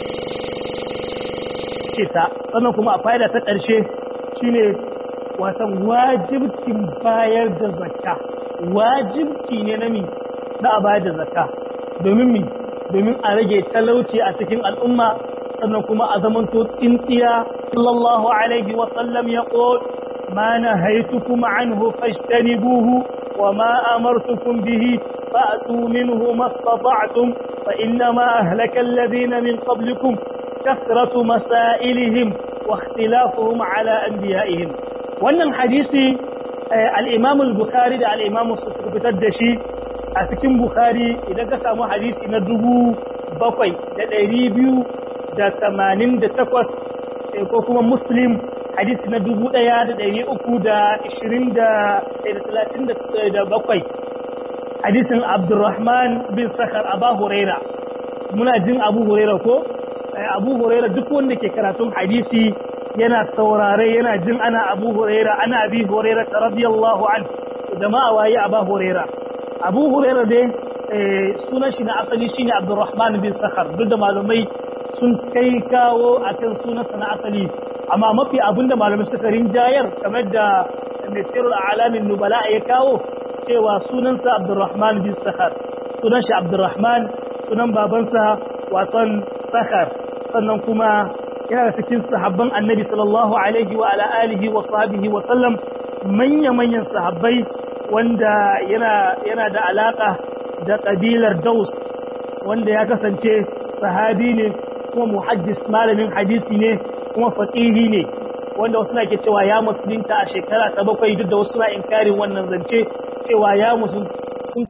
sa sannan kuma a fa'ida ta ƙarshe shine watan wajibkin bayar da zakka wajibki ne na mi na a bayar da zakka domin mi domin a rage talauci a cikin al'umma sannan kuma a zamanto tsintsiya sallallahu alaihi wa sallam ya qul ma nahaytukum anhu fajtanibuhu wa ma amartukum bihi fa'tu minhu mastata'tum fa inna ma ahlaka alladhina min qablikum kathratu masailihim wa ikhtilafuhum ala anbiya'ihim wannan hadisi al-imam al-bukhari da al-imam muslim suka fitar da shi a cikin bukhari idan ka samu hadisi na dubu bakwai da ɗari biyu da tamanin da takwas ko kuma muslim hadisi na dubu ɗaya da ɗari uku da ishirin da talatin da bakwai hadisin abdurrahman bin sakar abu huraira muna jin abu huraira ko abu huraira duk wanda ke karatun hadisi yana saurare yana jin ana abu huraira ana abi huraira ta radiyallahu an jama'a waye abu huraira abu huraira dai sunan shi na asali shine abdurrahman bin sakhar duk da malumai sun kai kawo akan sunansa na asali amma mafi abinda malumai suka rinjayar kamar da nasirul alamin nubala ya kawo cewa sunansa abdurrahman bin sakhar sunan shi abdurrahman sunan babansa waton sakhar sannan kuma yana da cikin sahabban annabi sallallahu alaihi wa ala alihi wa sahbihi wa sallam manya-manyan sahabbai wanda yana yana da alaka da kabilar Daus wanda ya kasance sahabi ne kuma muhaddis malamin hadisi ne kuma faqihi ne wanda wasu na ke cewa ya musulunta a shekara ta bakwai duk da wasu na inkarin wannan zance cewa ya musulunta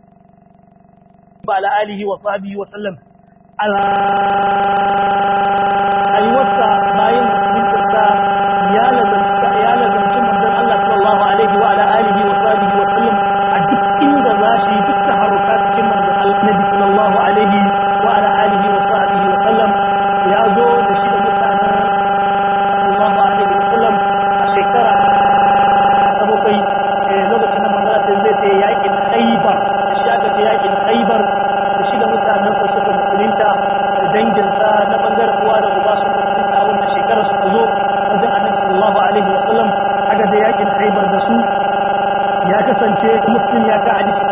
ba ala alihi wa sahbihi wa sallam rayuwarsa bayan musuluntarsa ya lazanci ya lazanci manzon Allah sallallahu alaihi wa ala alihi wa sahbihi wa sallam a duk inda za shi duk taharuka cikin manzon Allah Nabi sallallahu alaihi wa ala alihi wa sahbihi wa sallam ya zo da shi da mutanen sallallahu alaihi wa sallam a shekara ta bakwai lokacin da manzon Allah zai ta yakin Khaybar da shi aka ce yakin Khaybar da shi da mutanensa suka musulunta da danginsa na bangaren uwa da uba sun musulunta a wannan shekarar suka zo wajen annabi sallallahu alaihi wasallam aka je yakin khaybar da su ya kasance muslim ya ka hadisi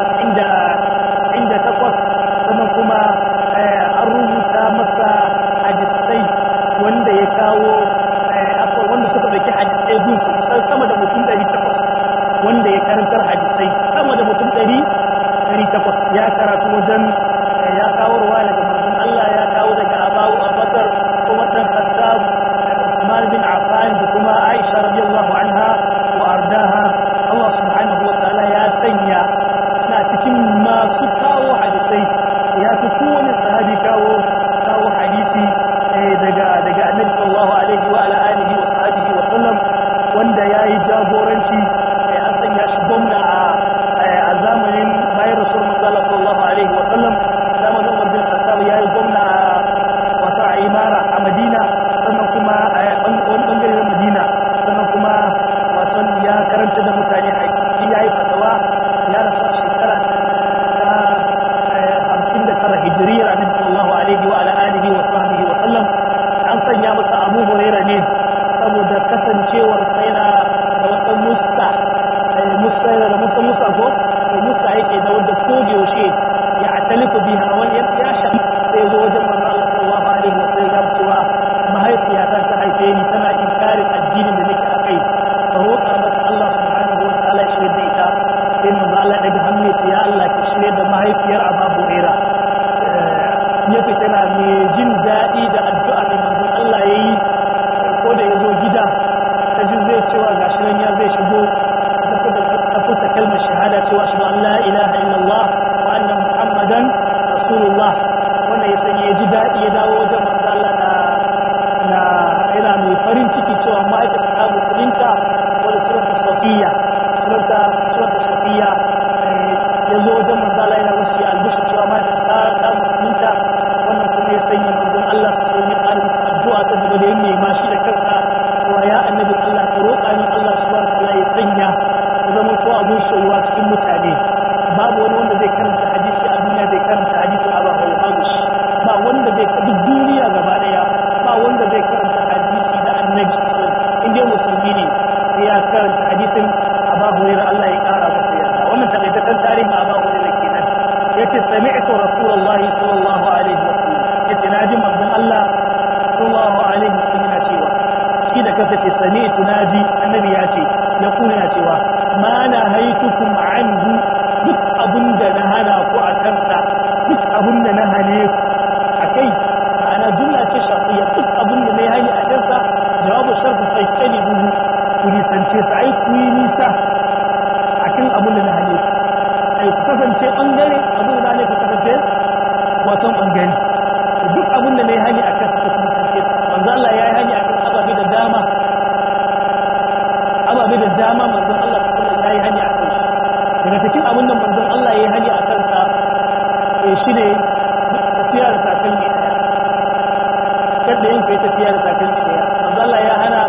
98 sannan kuma an rubuta masa hadisai wanda ya kawo afon wanda suka dauki hadisai gunsu kusan sama da mutum 800 wanda ya karantar hadisai sama da mutum 800 ya karatu wajen ya kawo ruwa daga manzon Allah ya kawo daga Abu Abubakar kuma dan Khattab Usman bin Affan da kuma Aisha radiyallahu anha wa ardaha Allah subhanahu wa ta'ala ya sanya suna cikin masu kawo hadisai ya fi kowane sahabi kawo kawo hadisi daga daga Annabi sallallahu alaihi wa ala alihi wa sahbihi wa sallam wanda yayi jagoranci an sanya shi gwamna a zamanin bayan rasul manzala sallallahu alaihi wa sallam zamanin umar bin khattab yayi gwamna wata a imara a madina sannan kuma a wani bangare na madina sannan kuma wato ya karanta da mutane haƙi yayi fatawa ya rasu a shekara ta hamsin da tara hijiriyar annabi sallallahu alaihi wa ala alihi wa sahbihi wa sallam an sanya masa abu huraira ne saboda kasancewar sai na da wata musta musta da musa musa ko to musa yake da wanda ko da yaushe ya atalifu biha wani ya sha sai zo wajen manzo Allah sallallahu alaihi wasallam ya cewa mahaifiyata ta haife ni tana inkarin addinin da nake akai ka roƙa mata Allah subhanahu wa ta'ala ya shirye da ita sai manzo Allah daga hannu ya ce ya Allah ka shirye da mahaifiyar Abu Huraira ya fita na mai jin daɗi da addu'a da manzo Allah yayi ko da ya zo gida ta ji zai cewa gashi nan ya zai shigo ta furta kalmar shahada cewa shi an la ilaha illallah wa anna muhammadan rasulullah wanda ya sanya ya ji daɗi ya dawo wajen manzo Allah na na yana mai farin ciki cewa ma'aikata ta musulunta wanda surata safiya surata surata safiya ya zo wajen manzo Allah yana musu albishir cewa ma'aikata ta musulunta wannan kuma ya sanya manzon Allah su sanya ƙarin addu'a ta gaba da yin nema shi da kansa cewa ya annabi Allah ka roƙa ni Allah subhanahu wa ta'ala ya sanya zama to abun soyuwa cikin mutane babu wani wanda zai karanta hadisi a duniya zai karanta hadisin abu hau babu shi ba wanda zai duk duniya gaba daya ba wanda zai karanta hadisi da annabi sallallahu in dai musulmi ne sai ya karanta hadisin abu hurairah Allah ya kara masa yarda wannan takaitaccen tarihin abu hurairah kenan yace sami'tu rasulullahi sallallahu alaihi wasallam yace naji manzon Allah sallallahu alaihi wasallam yana cewa shi da kansa ce sami'tu naji annabi ya ce ya kuna ya cewa ma na haitukum anhu duk abunda na hana ku a kansa duk abunda na hane ku akai ana jumla ce shafiya duk abunda na hani a kansa jawabu sharfu fashtani buhu ku nisance sa ai ku yi nisa akan abunda na hane ku ai ku kasance bangare abunda na hane ku kasance waton bangare duk abunda na hani a kansa ku nisance sa manzo Allah ya yi hani akan ababe da dama ababe da dama manzon Allah sallallahu alaihi wasallam ya yi hani akan su daga cikin abin da manzon Allah ya yi hani akan sa eh shine tafiya da takalmi daya kada yin kai tafiya da takalmi daya manzon Allah ya hana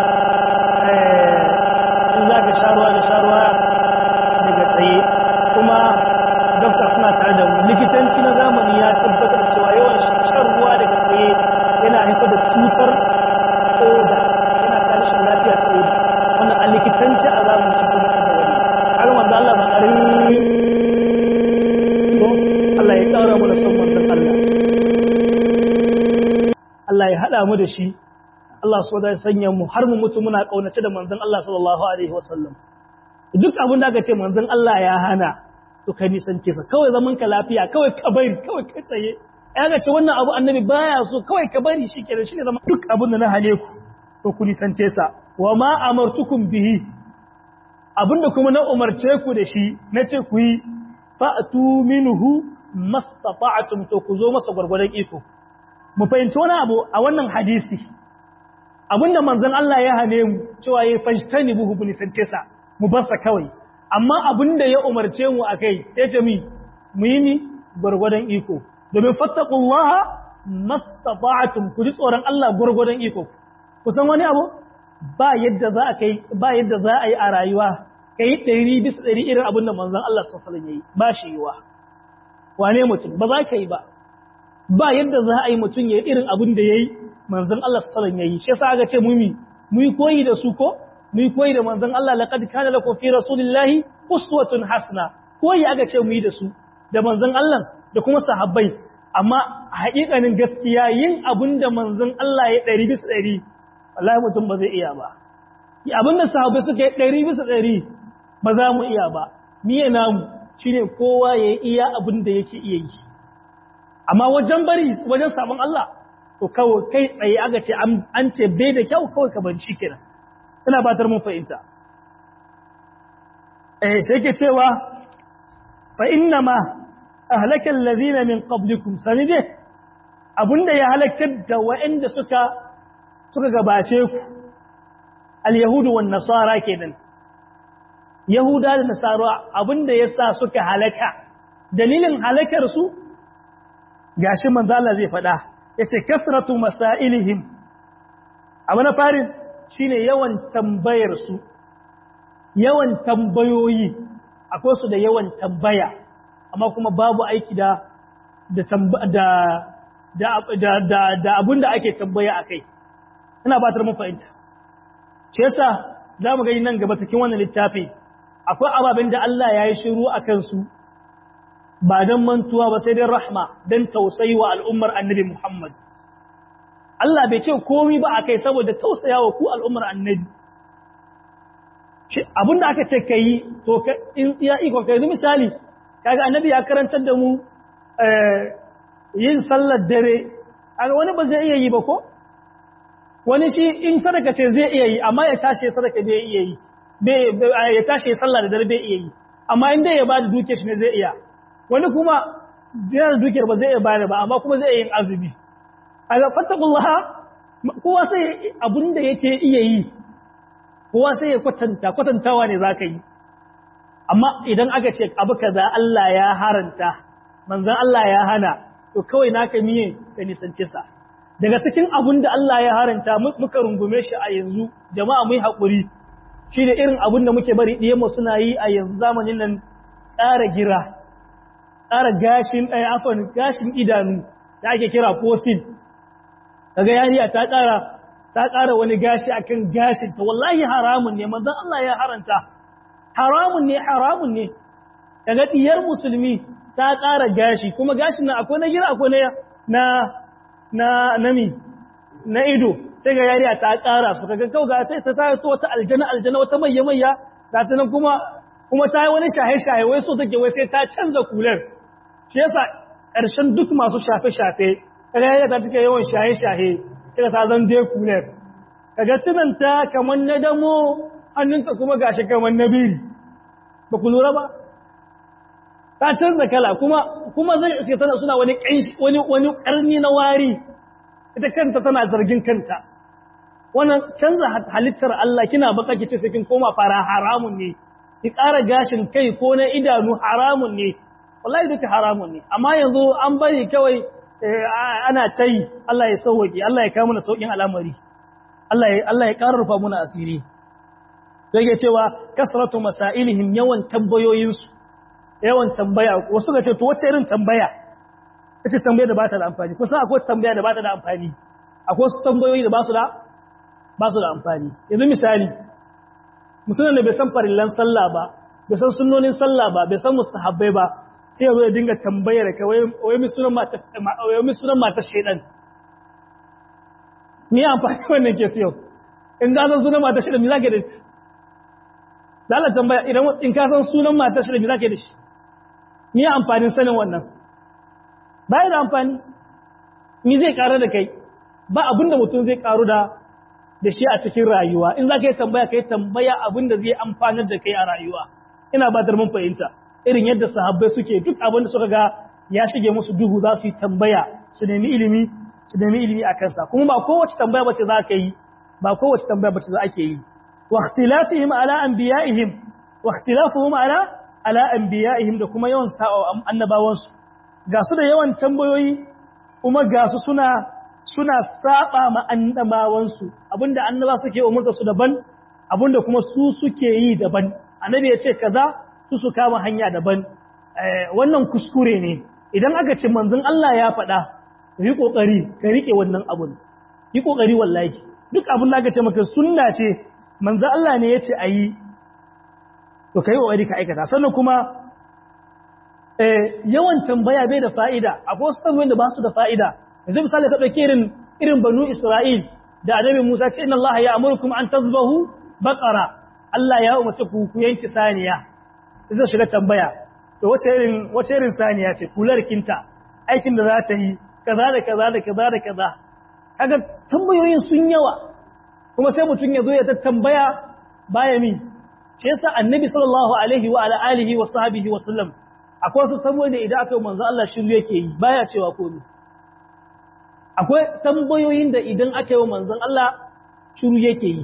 eh in zaka sharuwa da sharuwa daga tsaye kuma dokta suna tare da mu likitanci na zamani ya tabbatar cewa yawan shan ruwa daga tsaye yana haifar da cutar koda yana sa rashin lafiya ta koda wannan a likitanci a zamanin sun tabbatar da wani har wanda Allah ba ƙarin Allah ya ƙara mu da son wannan Allah Allah ya haɗa mu da shi Allah su wadda sanya mu har mu mutu muna ƙaunace da manzon Allah sallallahu alaihi wasallam duk abin da aka ce manzon Allah ya hana to kai nisance sa kawai zaman ka lafiya kawai ka bari kawai ka tsaye ya ga ce wannan abu annabi baya so kawai ka bari shi kenan shine zama duk abin da na hale ku to ku nisance sa wa ma amartukum bihi abinda kuma na umarce ku da shi nace ku yi fa'tu minhu mastata'tum to ku zo masa gurgurdan iko mu fahimci wani abu a wannan hadisi abinda manzon Allah ya hane mu cewa yayi fajtani buhu bu nisance sa mu bar sa kawai amma abinda ya umarce mu akai sai ce mi mu yi ni gurgurdan iko domin fattakullaha mastata'tum ku ji tsoron Allah gurgurdan iko kusan wani abu ba yadda za a kai ba yadda za a yi a rayuwa kai 100 bisa 100 irin abin da manzon Allah sallallahu alaihi wasallam yayi ba shi yiwa wane mutum ba za ka yi ba ba yadda za a yi mutum yayi irin abin da yayi manzon Allah sallallahu alaihi wasallam yayi shi yasa aka ce mu mi mu koyi da su ko mu koyi da manzon Allah laqad kana lakum fi rasulillahi uswatun hasana koyi aka ce mu yi da su da manzon Allah da kuma sahabbai amma haƙiƙanin gaskiya yin abin da manzon Allah ya ɗari bisa ɗari wallahi mutum ba zai iya ba abin da sahabbai suka yi ɗari bisa ɗari ba za mu iya ba miye namu shine kowa ya iya abin da yake iya yi amma wajen bari wajen sabon Allah to kawai kai tsaye aka ce an ce bai da kyau kawai ka bari shi kenan ina batar mun fahimta eh sai yake cewa fa inna ma ahlakal ladina min qablikum sanide abunda ya halakar da waɗanda suka suka gabace ku al-yahudu wan nasara kenan yahuda da nasara abunda yasa suka halaka dalilin halakar su gashi manzo Allah zai faɗa yace kasratu masailihim abu na farin shine yawan tambayar su yawan tambayoyi akwai su da yawan tambaya amma kuma babu aiki da da da da da abinda ake tambaya akai ina batar mun fahimta ce yasa zamu gani nan gaba cikin wannan littafi akwai ababen da Allah ya yi shiru akan su ba dan mantuwa ba sai dai rahma dan tausayi wa al'ummar annabi Muhammad Allah bai ce komai ba akai saboda tausayawa ku al'ummar annabi abinda aka ce kai to in iya iko kai misali kaga annabi ya karantar da mu yin sallar dare aga wani ba zai iya yi ba ko wani shi in sadaka ce zai iya yi amma ya tashi sadaka bai iya yi ya tashi sallar da dare bai iya yi amma in dai ya bada duke shi ne zai iya wani kuma yana dukiyar ba zai iya bayar ba amma kuma zai yin azumi aga fattakullaha kowa sai abin da yake iya yi kowa sai ya kwatanta kwatantawa ne za ka yi amma idan aka ce abu kaza Allah ya haranta manzon Allah ya hana to kawai naka miye ka nisance sa daga cikin abun da Allah ya haranta muka rungume shi a yanzu jama'a mu yi hakuri shine irin abun da muke bari diyan mu suna yi a yanzu zamanin nan ƙara gira ƙara gashin ɗaya afan gashin idanu da ake kira fosil kaga yariya ta ƙara ta ƙara wani gashi akan gashin ta wallahi haramun ne manzon Allah ya haranta haramun ne haramun ne daga diyar musulmi ta ƙara gashi kuma gashin nan akwai na gira akwai na na nami na ido sai ga yariya ta ƙara su kaga kau ga ta ta ta wata aljana aljana wata mayya mayya ga ta nan kuma kuma ta yi wani shahe shahe wai so take wai sai ta canza kular shi yasa ƙarshen duk masu shafe shafe kaga yariya ta cike yawan shahe shahe sai ta zan dai kular kaga tunanta kamar na damo hannunta kuma gashi kamar na biri ba ku lura ba ta canza kala kuma kuma zai iske tana suna wani wani wani karni na wari ita kanta tana zargin kanta wannan canza halittar Allah kina baka kice sai kin koma fara haramun ne ki ƙara gashin kai ko na idanu haramun ne wallahi duka haramun ne amma yanzu an bari kawai ana tayi Allah ya sauke Allah ya kawo mana saukin al'amari Allah ya Allah ya ƙarfafa muna asiri yake cewa kasratu masailihim yawan tambayoyinsu yawan tambaya wasu ga ce to wace irin tambaya ita tambaya da ba ta da amfani kusan akwai tambaya da ba ta da amfani akwai wasu tambayoyi da ba su da ba su da amfani yanzu misali mutumin da bai san farillan sallah ba bai san sunnonin sallah ba bai san mustahabbai ba sai ya zo ya dinga tambayar ka wai mi sunan mata wai mi sunan mata shedan ni amfani wannan ke siyo in ka san sunan mata shedan me zaka da da Allah tambaya idan in ka san sunan mata shedan me zaka da shi ni amfanin sanin wannan bai da amfani mi zai karu da kai ba abinda mutum zai karu da da shi a cikin rayuwa in za ka yi tambaya ka yi tambaya abinda zai amfanar da kai a rayuwa ina ba mun fahimta irin yadda sahabbai suke duk abinda suka ga ya shige musu duhu za su yi tambaya su nemi ilimi su nemi ilimi a kansa kuma ba kowace tambaya bace za ka yi ba kowace tambaya bace za ake yi wa ikhtilafihim ala anbiya'ihim wa ikhtilafuhum ala ala anbiya'ihim da kuma yawan sa'a annabawansu ga su da yawan tambayoyi kuma ga su suna suna saba ma annabawansu abinda annaba suke umurta su daban abinda kuma su suke yi daban annabi ya ce kaza su su kama hanya daban wannan kuskure ne idan aka ce manzon Allah ya faɗa yi kokari ka rike wannan abun yi kokari wallahi duk abin da aka ce maka sunna ce manzon Allah ne ya ce ayi to kai kokari ka aikata sannan kuma yawan tambaya bai da fa'ida akwai wasu tambayoyin da ba su da fa'ida yanzu misali ka ɗauki irin irin banu Isra'il da annabi Musa ce inna Allah ya amurkum an tazbahu baqara Allah ya umarci ku ku yanki saniya sai zai shiga tambaya to wace irin wace irin saniya ce kular kinta aikin da za ta yi kaza da kaza da kaza da kaza kaga tambayoyin sun yawa kuma sai mutum ya zo ya tambaya baya min shi yasa annabi sallallahu alaihi wa ala alihi wa sahbihi wa sallam akwai wasu tambayoyi da idan aka yi manzo Allah shiru yake yi baya cewa komai akwai tambayoyin da idan aka yi wa manzon Allah shiru yake yi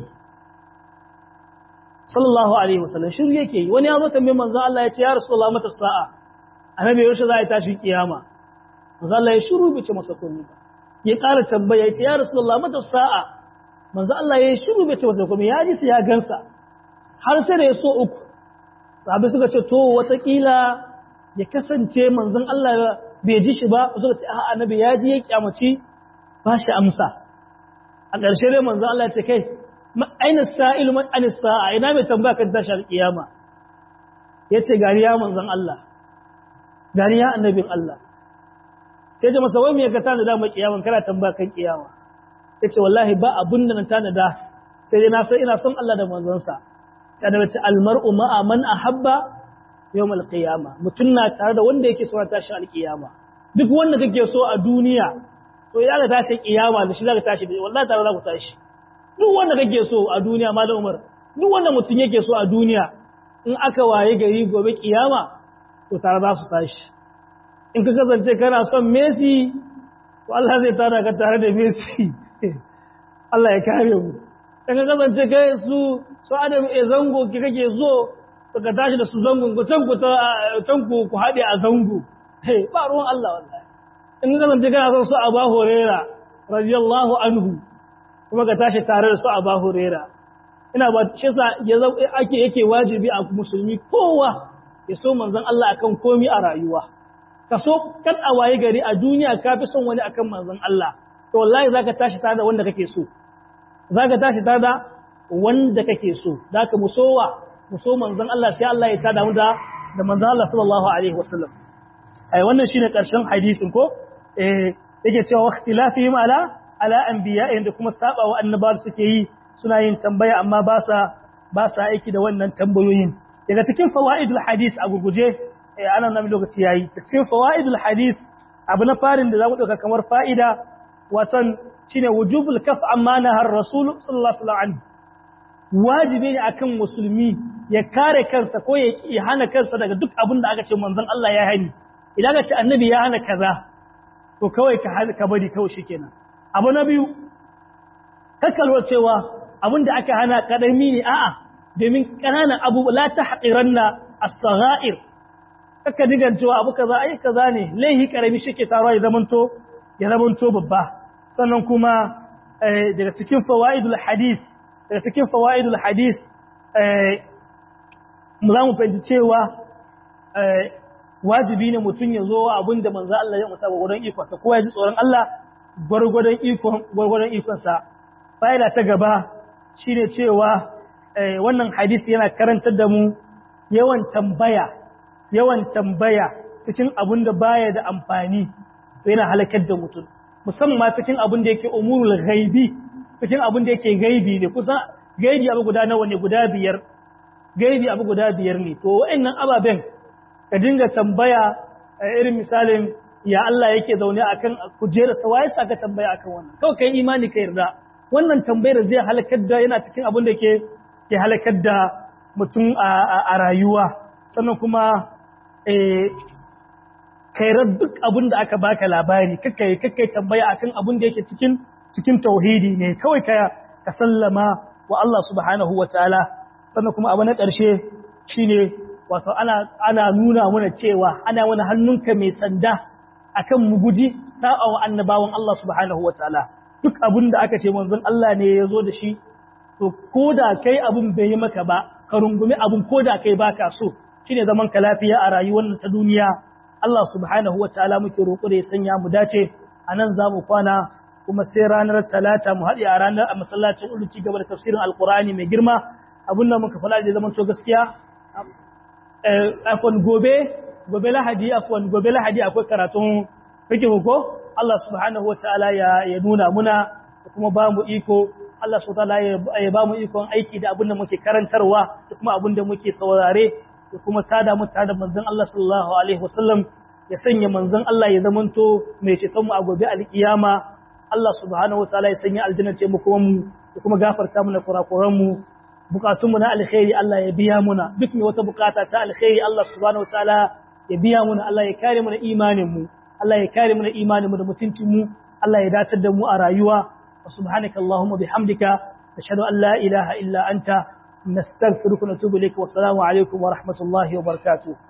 sallallahu alaihi wasallam shiru yake yi wani ya zo tambaye manzon Allah ya ce ya rasulullah mata sa'a annabi yaushe za a tashi kiyama manzon Allah ya shiru bai ce masa komai ba ya ƙara tambaya ya ce ya rasulullah mata sa'a manzon Allah ya shiru bai ce masa komai ya ji sai ya gansa har sai da ya so uku sahabbai suka ce to watakila ya kasance manzon Allah bai ji shi ba suka ce a annabi ya ji ya kyamaci ba shi amsa a ƙarshe dai manzon Allah ya ce kai aina sa'ilu man anis sa'a ina mai tambaya kan tashi alƙiyama yace gari ya manzon Allah gari ya annabin Allah sai ce masa wai me ka tana da mai kiyaman kana tambaya kan kiyama sai ce wallahi ba abun da na tana da sai dai na san ina son Allah da manzon sa sai da ce almar'u ma'a man ahabba yawm alqiyama mutun na tare da wanda yake so tashi alqiyama duk wanda kake so a duniya to ya ga tashi kiyama da shi zaka tashi wallahi tare za ku tashi duk wanda kake so a duniya malam Umar duk wanda mutum yake so a duniya in aka waye gari gobe kiyama to tare za su tashi in ka kasance kana son Messi to Allah zai tara ka tare da Messi Allah ya kare mu in ka kasance kai su su Adam e zango ki kake so to ka tashi da su zangon ku can ku ta can ku ku hade a zango hey ba ruwan Allah wallahi in ka kasance kana son su Abu Hurairah radiyallahu anhu kuma ka tashi tare da su a bahurera ina ba shi sa ya ake yake wajibi a musulmi kowa ya so manzon Allah akan komi a rayuwa ka so kan a waye gari a duniya ka fi son wani akan manzon Allah to wallahi zaka tashi tare da wanda kake so zaka tashi tare da wanda kake so zaka musowa muso manzon Allah sai Allah ya tada mu da da manzon Allah sallallahu alaihi wasallam ai wannan shine karshen hadisin ko eh yake cewa ikhtilafihim ala ala anbiya'in da kuma saba wa annabawa suke yi suna yin tambaya amma ba sa ba sa aiki da wannan tambayoyin daga cikin fawaidul hadis a gurguje ana nan lokaci yayi cikin fawaidul hadis abu na farin da zamu dauka kamar fa'ida watan shine wujubul kaf amma nahar rasul sallallahu alaihi wasallam wajibi ne akan musulmi ya kare kansa ko ya hana kansa daga duk abin da aka ce manzon Allah ya hani idan aka ce annabi ya hana kaza to kawai ka ka bari kawai shikenan abu na biyu kakkalwa cewa abin da aka hana kadami ne a'a domin kananan abu la tahqiranna as-sagha'ir kaka digan cewa abu kaza ai kaza ne laihi karami shike taruwa ya zamanto ya zamanto babba sannan kuma daga cikin fawaidul hadith daga cikin fawaidul hadith mu za mu fahimci cewa wajibi ne mutum ya zo abin da manzo Allah ya mutu gwargwadon ikonsa ko ya ji tsoron Allah gwargwadon ikon gwargwadon ikonsa fa'ida ta gaba shine cewa wannan hadisi yana karantar da mu yawan tambaya yawan tambaya cikin abin da baya da amfani to yana halakar da mutum musamman cikin abin da yake umurul ghaibi cikin abin da yake gaibi ne kusa gaibi abu guda nawa ne guda biyar gaibi abu guda biyar ne to wa'annan ababen ka dinga tambaya irin misalin ya Allah yake zaune akan kujera sa waye saka tambaya akan wannan kawai kai imani ka yarda wannan tambayar zai halakar da yana cikin abin da ke ke halakar da mutum a rayuwa sannan kuma kairar duk abin da aka baka labari kakkai kakkai tambaya akan abin da yake cikin cikin tauhidi ne kawai ka ka sallama wa Allah subhanahu wataala sannan kuma abu na ƙarshe shine wato ana ana nuna mana cewa ana wani hannunka mai sanda akan mu guji sa'a wa annabawan Allah subhanahu wataala duk abin da aka ce manzon Allah ne ya zo da shi to koda kai abin bai yi maka ba ka rungumi abin koda kai baka so shine zaman ka lafiya a rayuwar ta duniya Allah subhanahu wataala muke roƙo da ya sanya mu dace anan zamu kwana kuma sai ranar talata mu haɗe a ranar a masallacin ulu ci gaba da tafsirin alkur'ani mai girma abin da muka fara da zaman to gaskiya afwan gobe gobe lahadi afwan gobe lahadi akwai karatun fiqh ko Allah subhanahu wataala ya ya nuna muna da kuma ba mu iko Allah subhanahu wataala ya ba mu ikon aiki da abin da muke karantarwa da kuma abin da muke saurare da kuma tada mu tada manzon Allah sallallahu alaihi wasallam ya sanya manzon Allah ya zamanto mai ceton mu a gobe alkiyama Allah subhanahu wataala ya sanya aljanna ce mu kuma mu da kuma gafarta mana kurakuran mu bukatun mu na alkhairi Allah ya biya muna duk mai wata bukata ta alkhairi Allah subhanahu wataala ya biya muna Allah ya kare mu da imanin mu Allah ya kare mu da imanin mu da mutuncin mu Allah ya datar da mu a rayuwa wa subhanaka allahumma bihamdika ashhadu an la ilaha illa anta nastaghfiruka wa natubu ilayk wa assalamu alaikum wa rahmatullahi wa barakatuh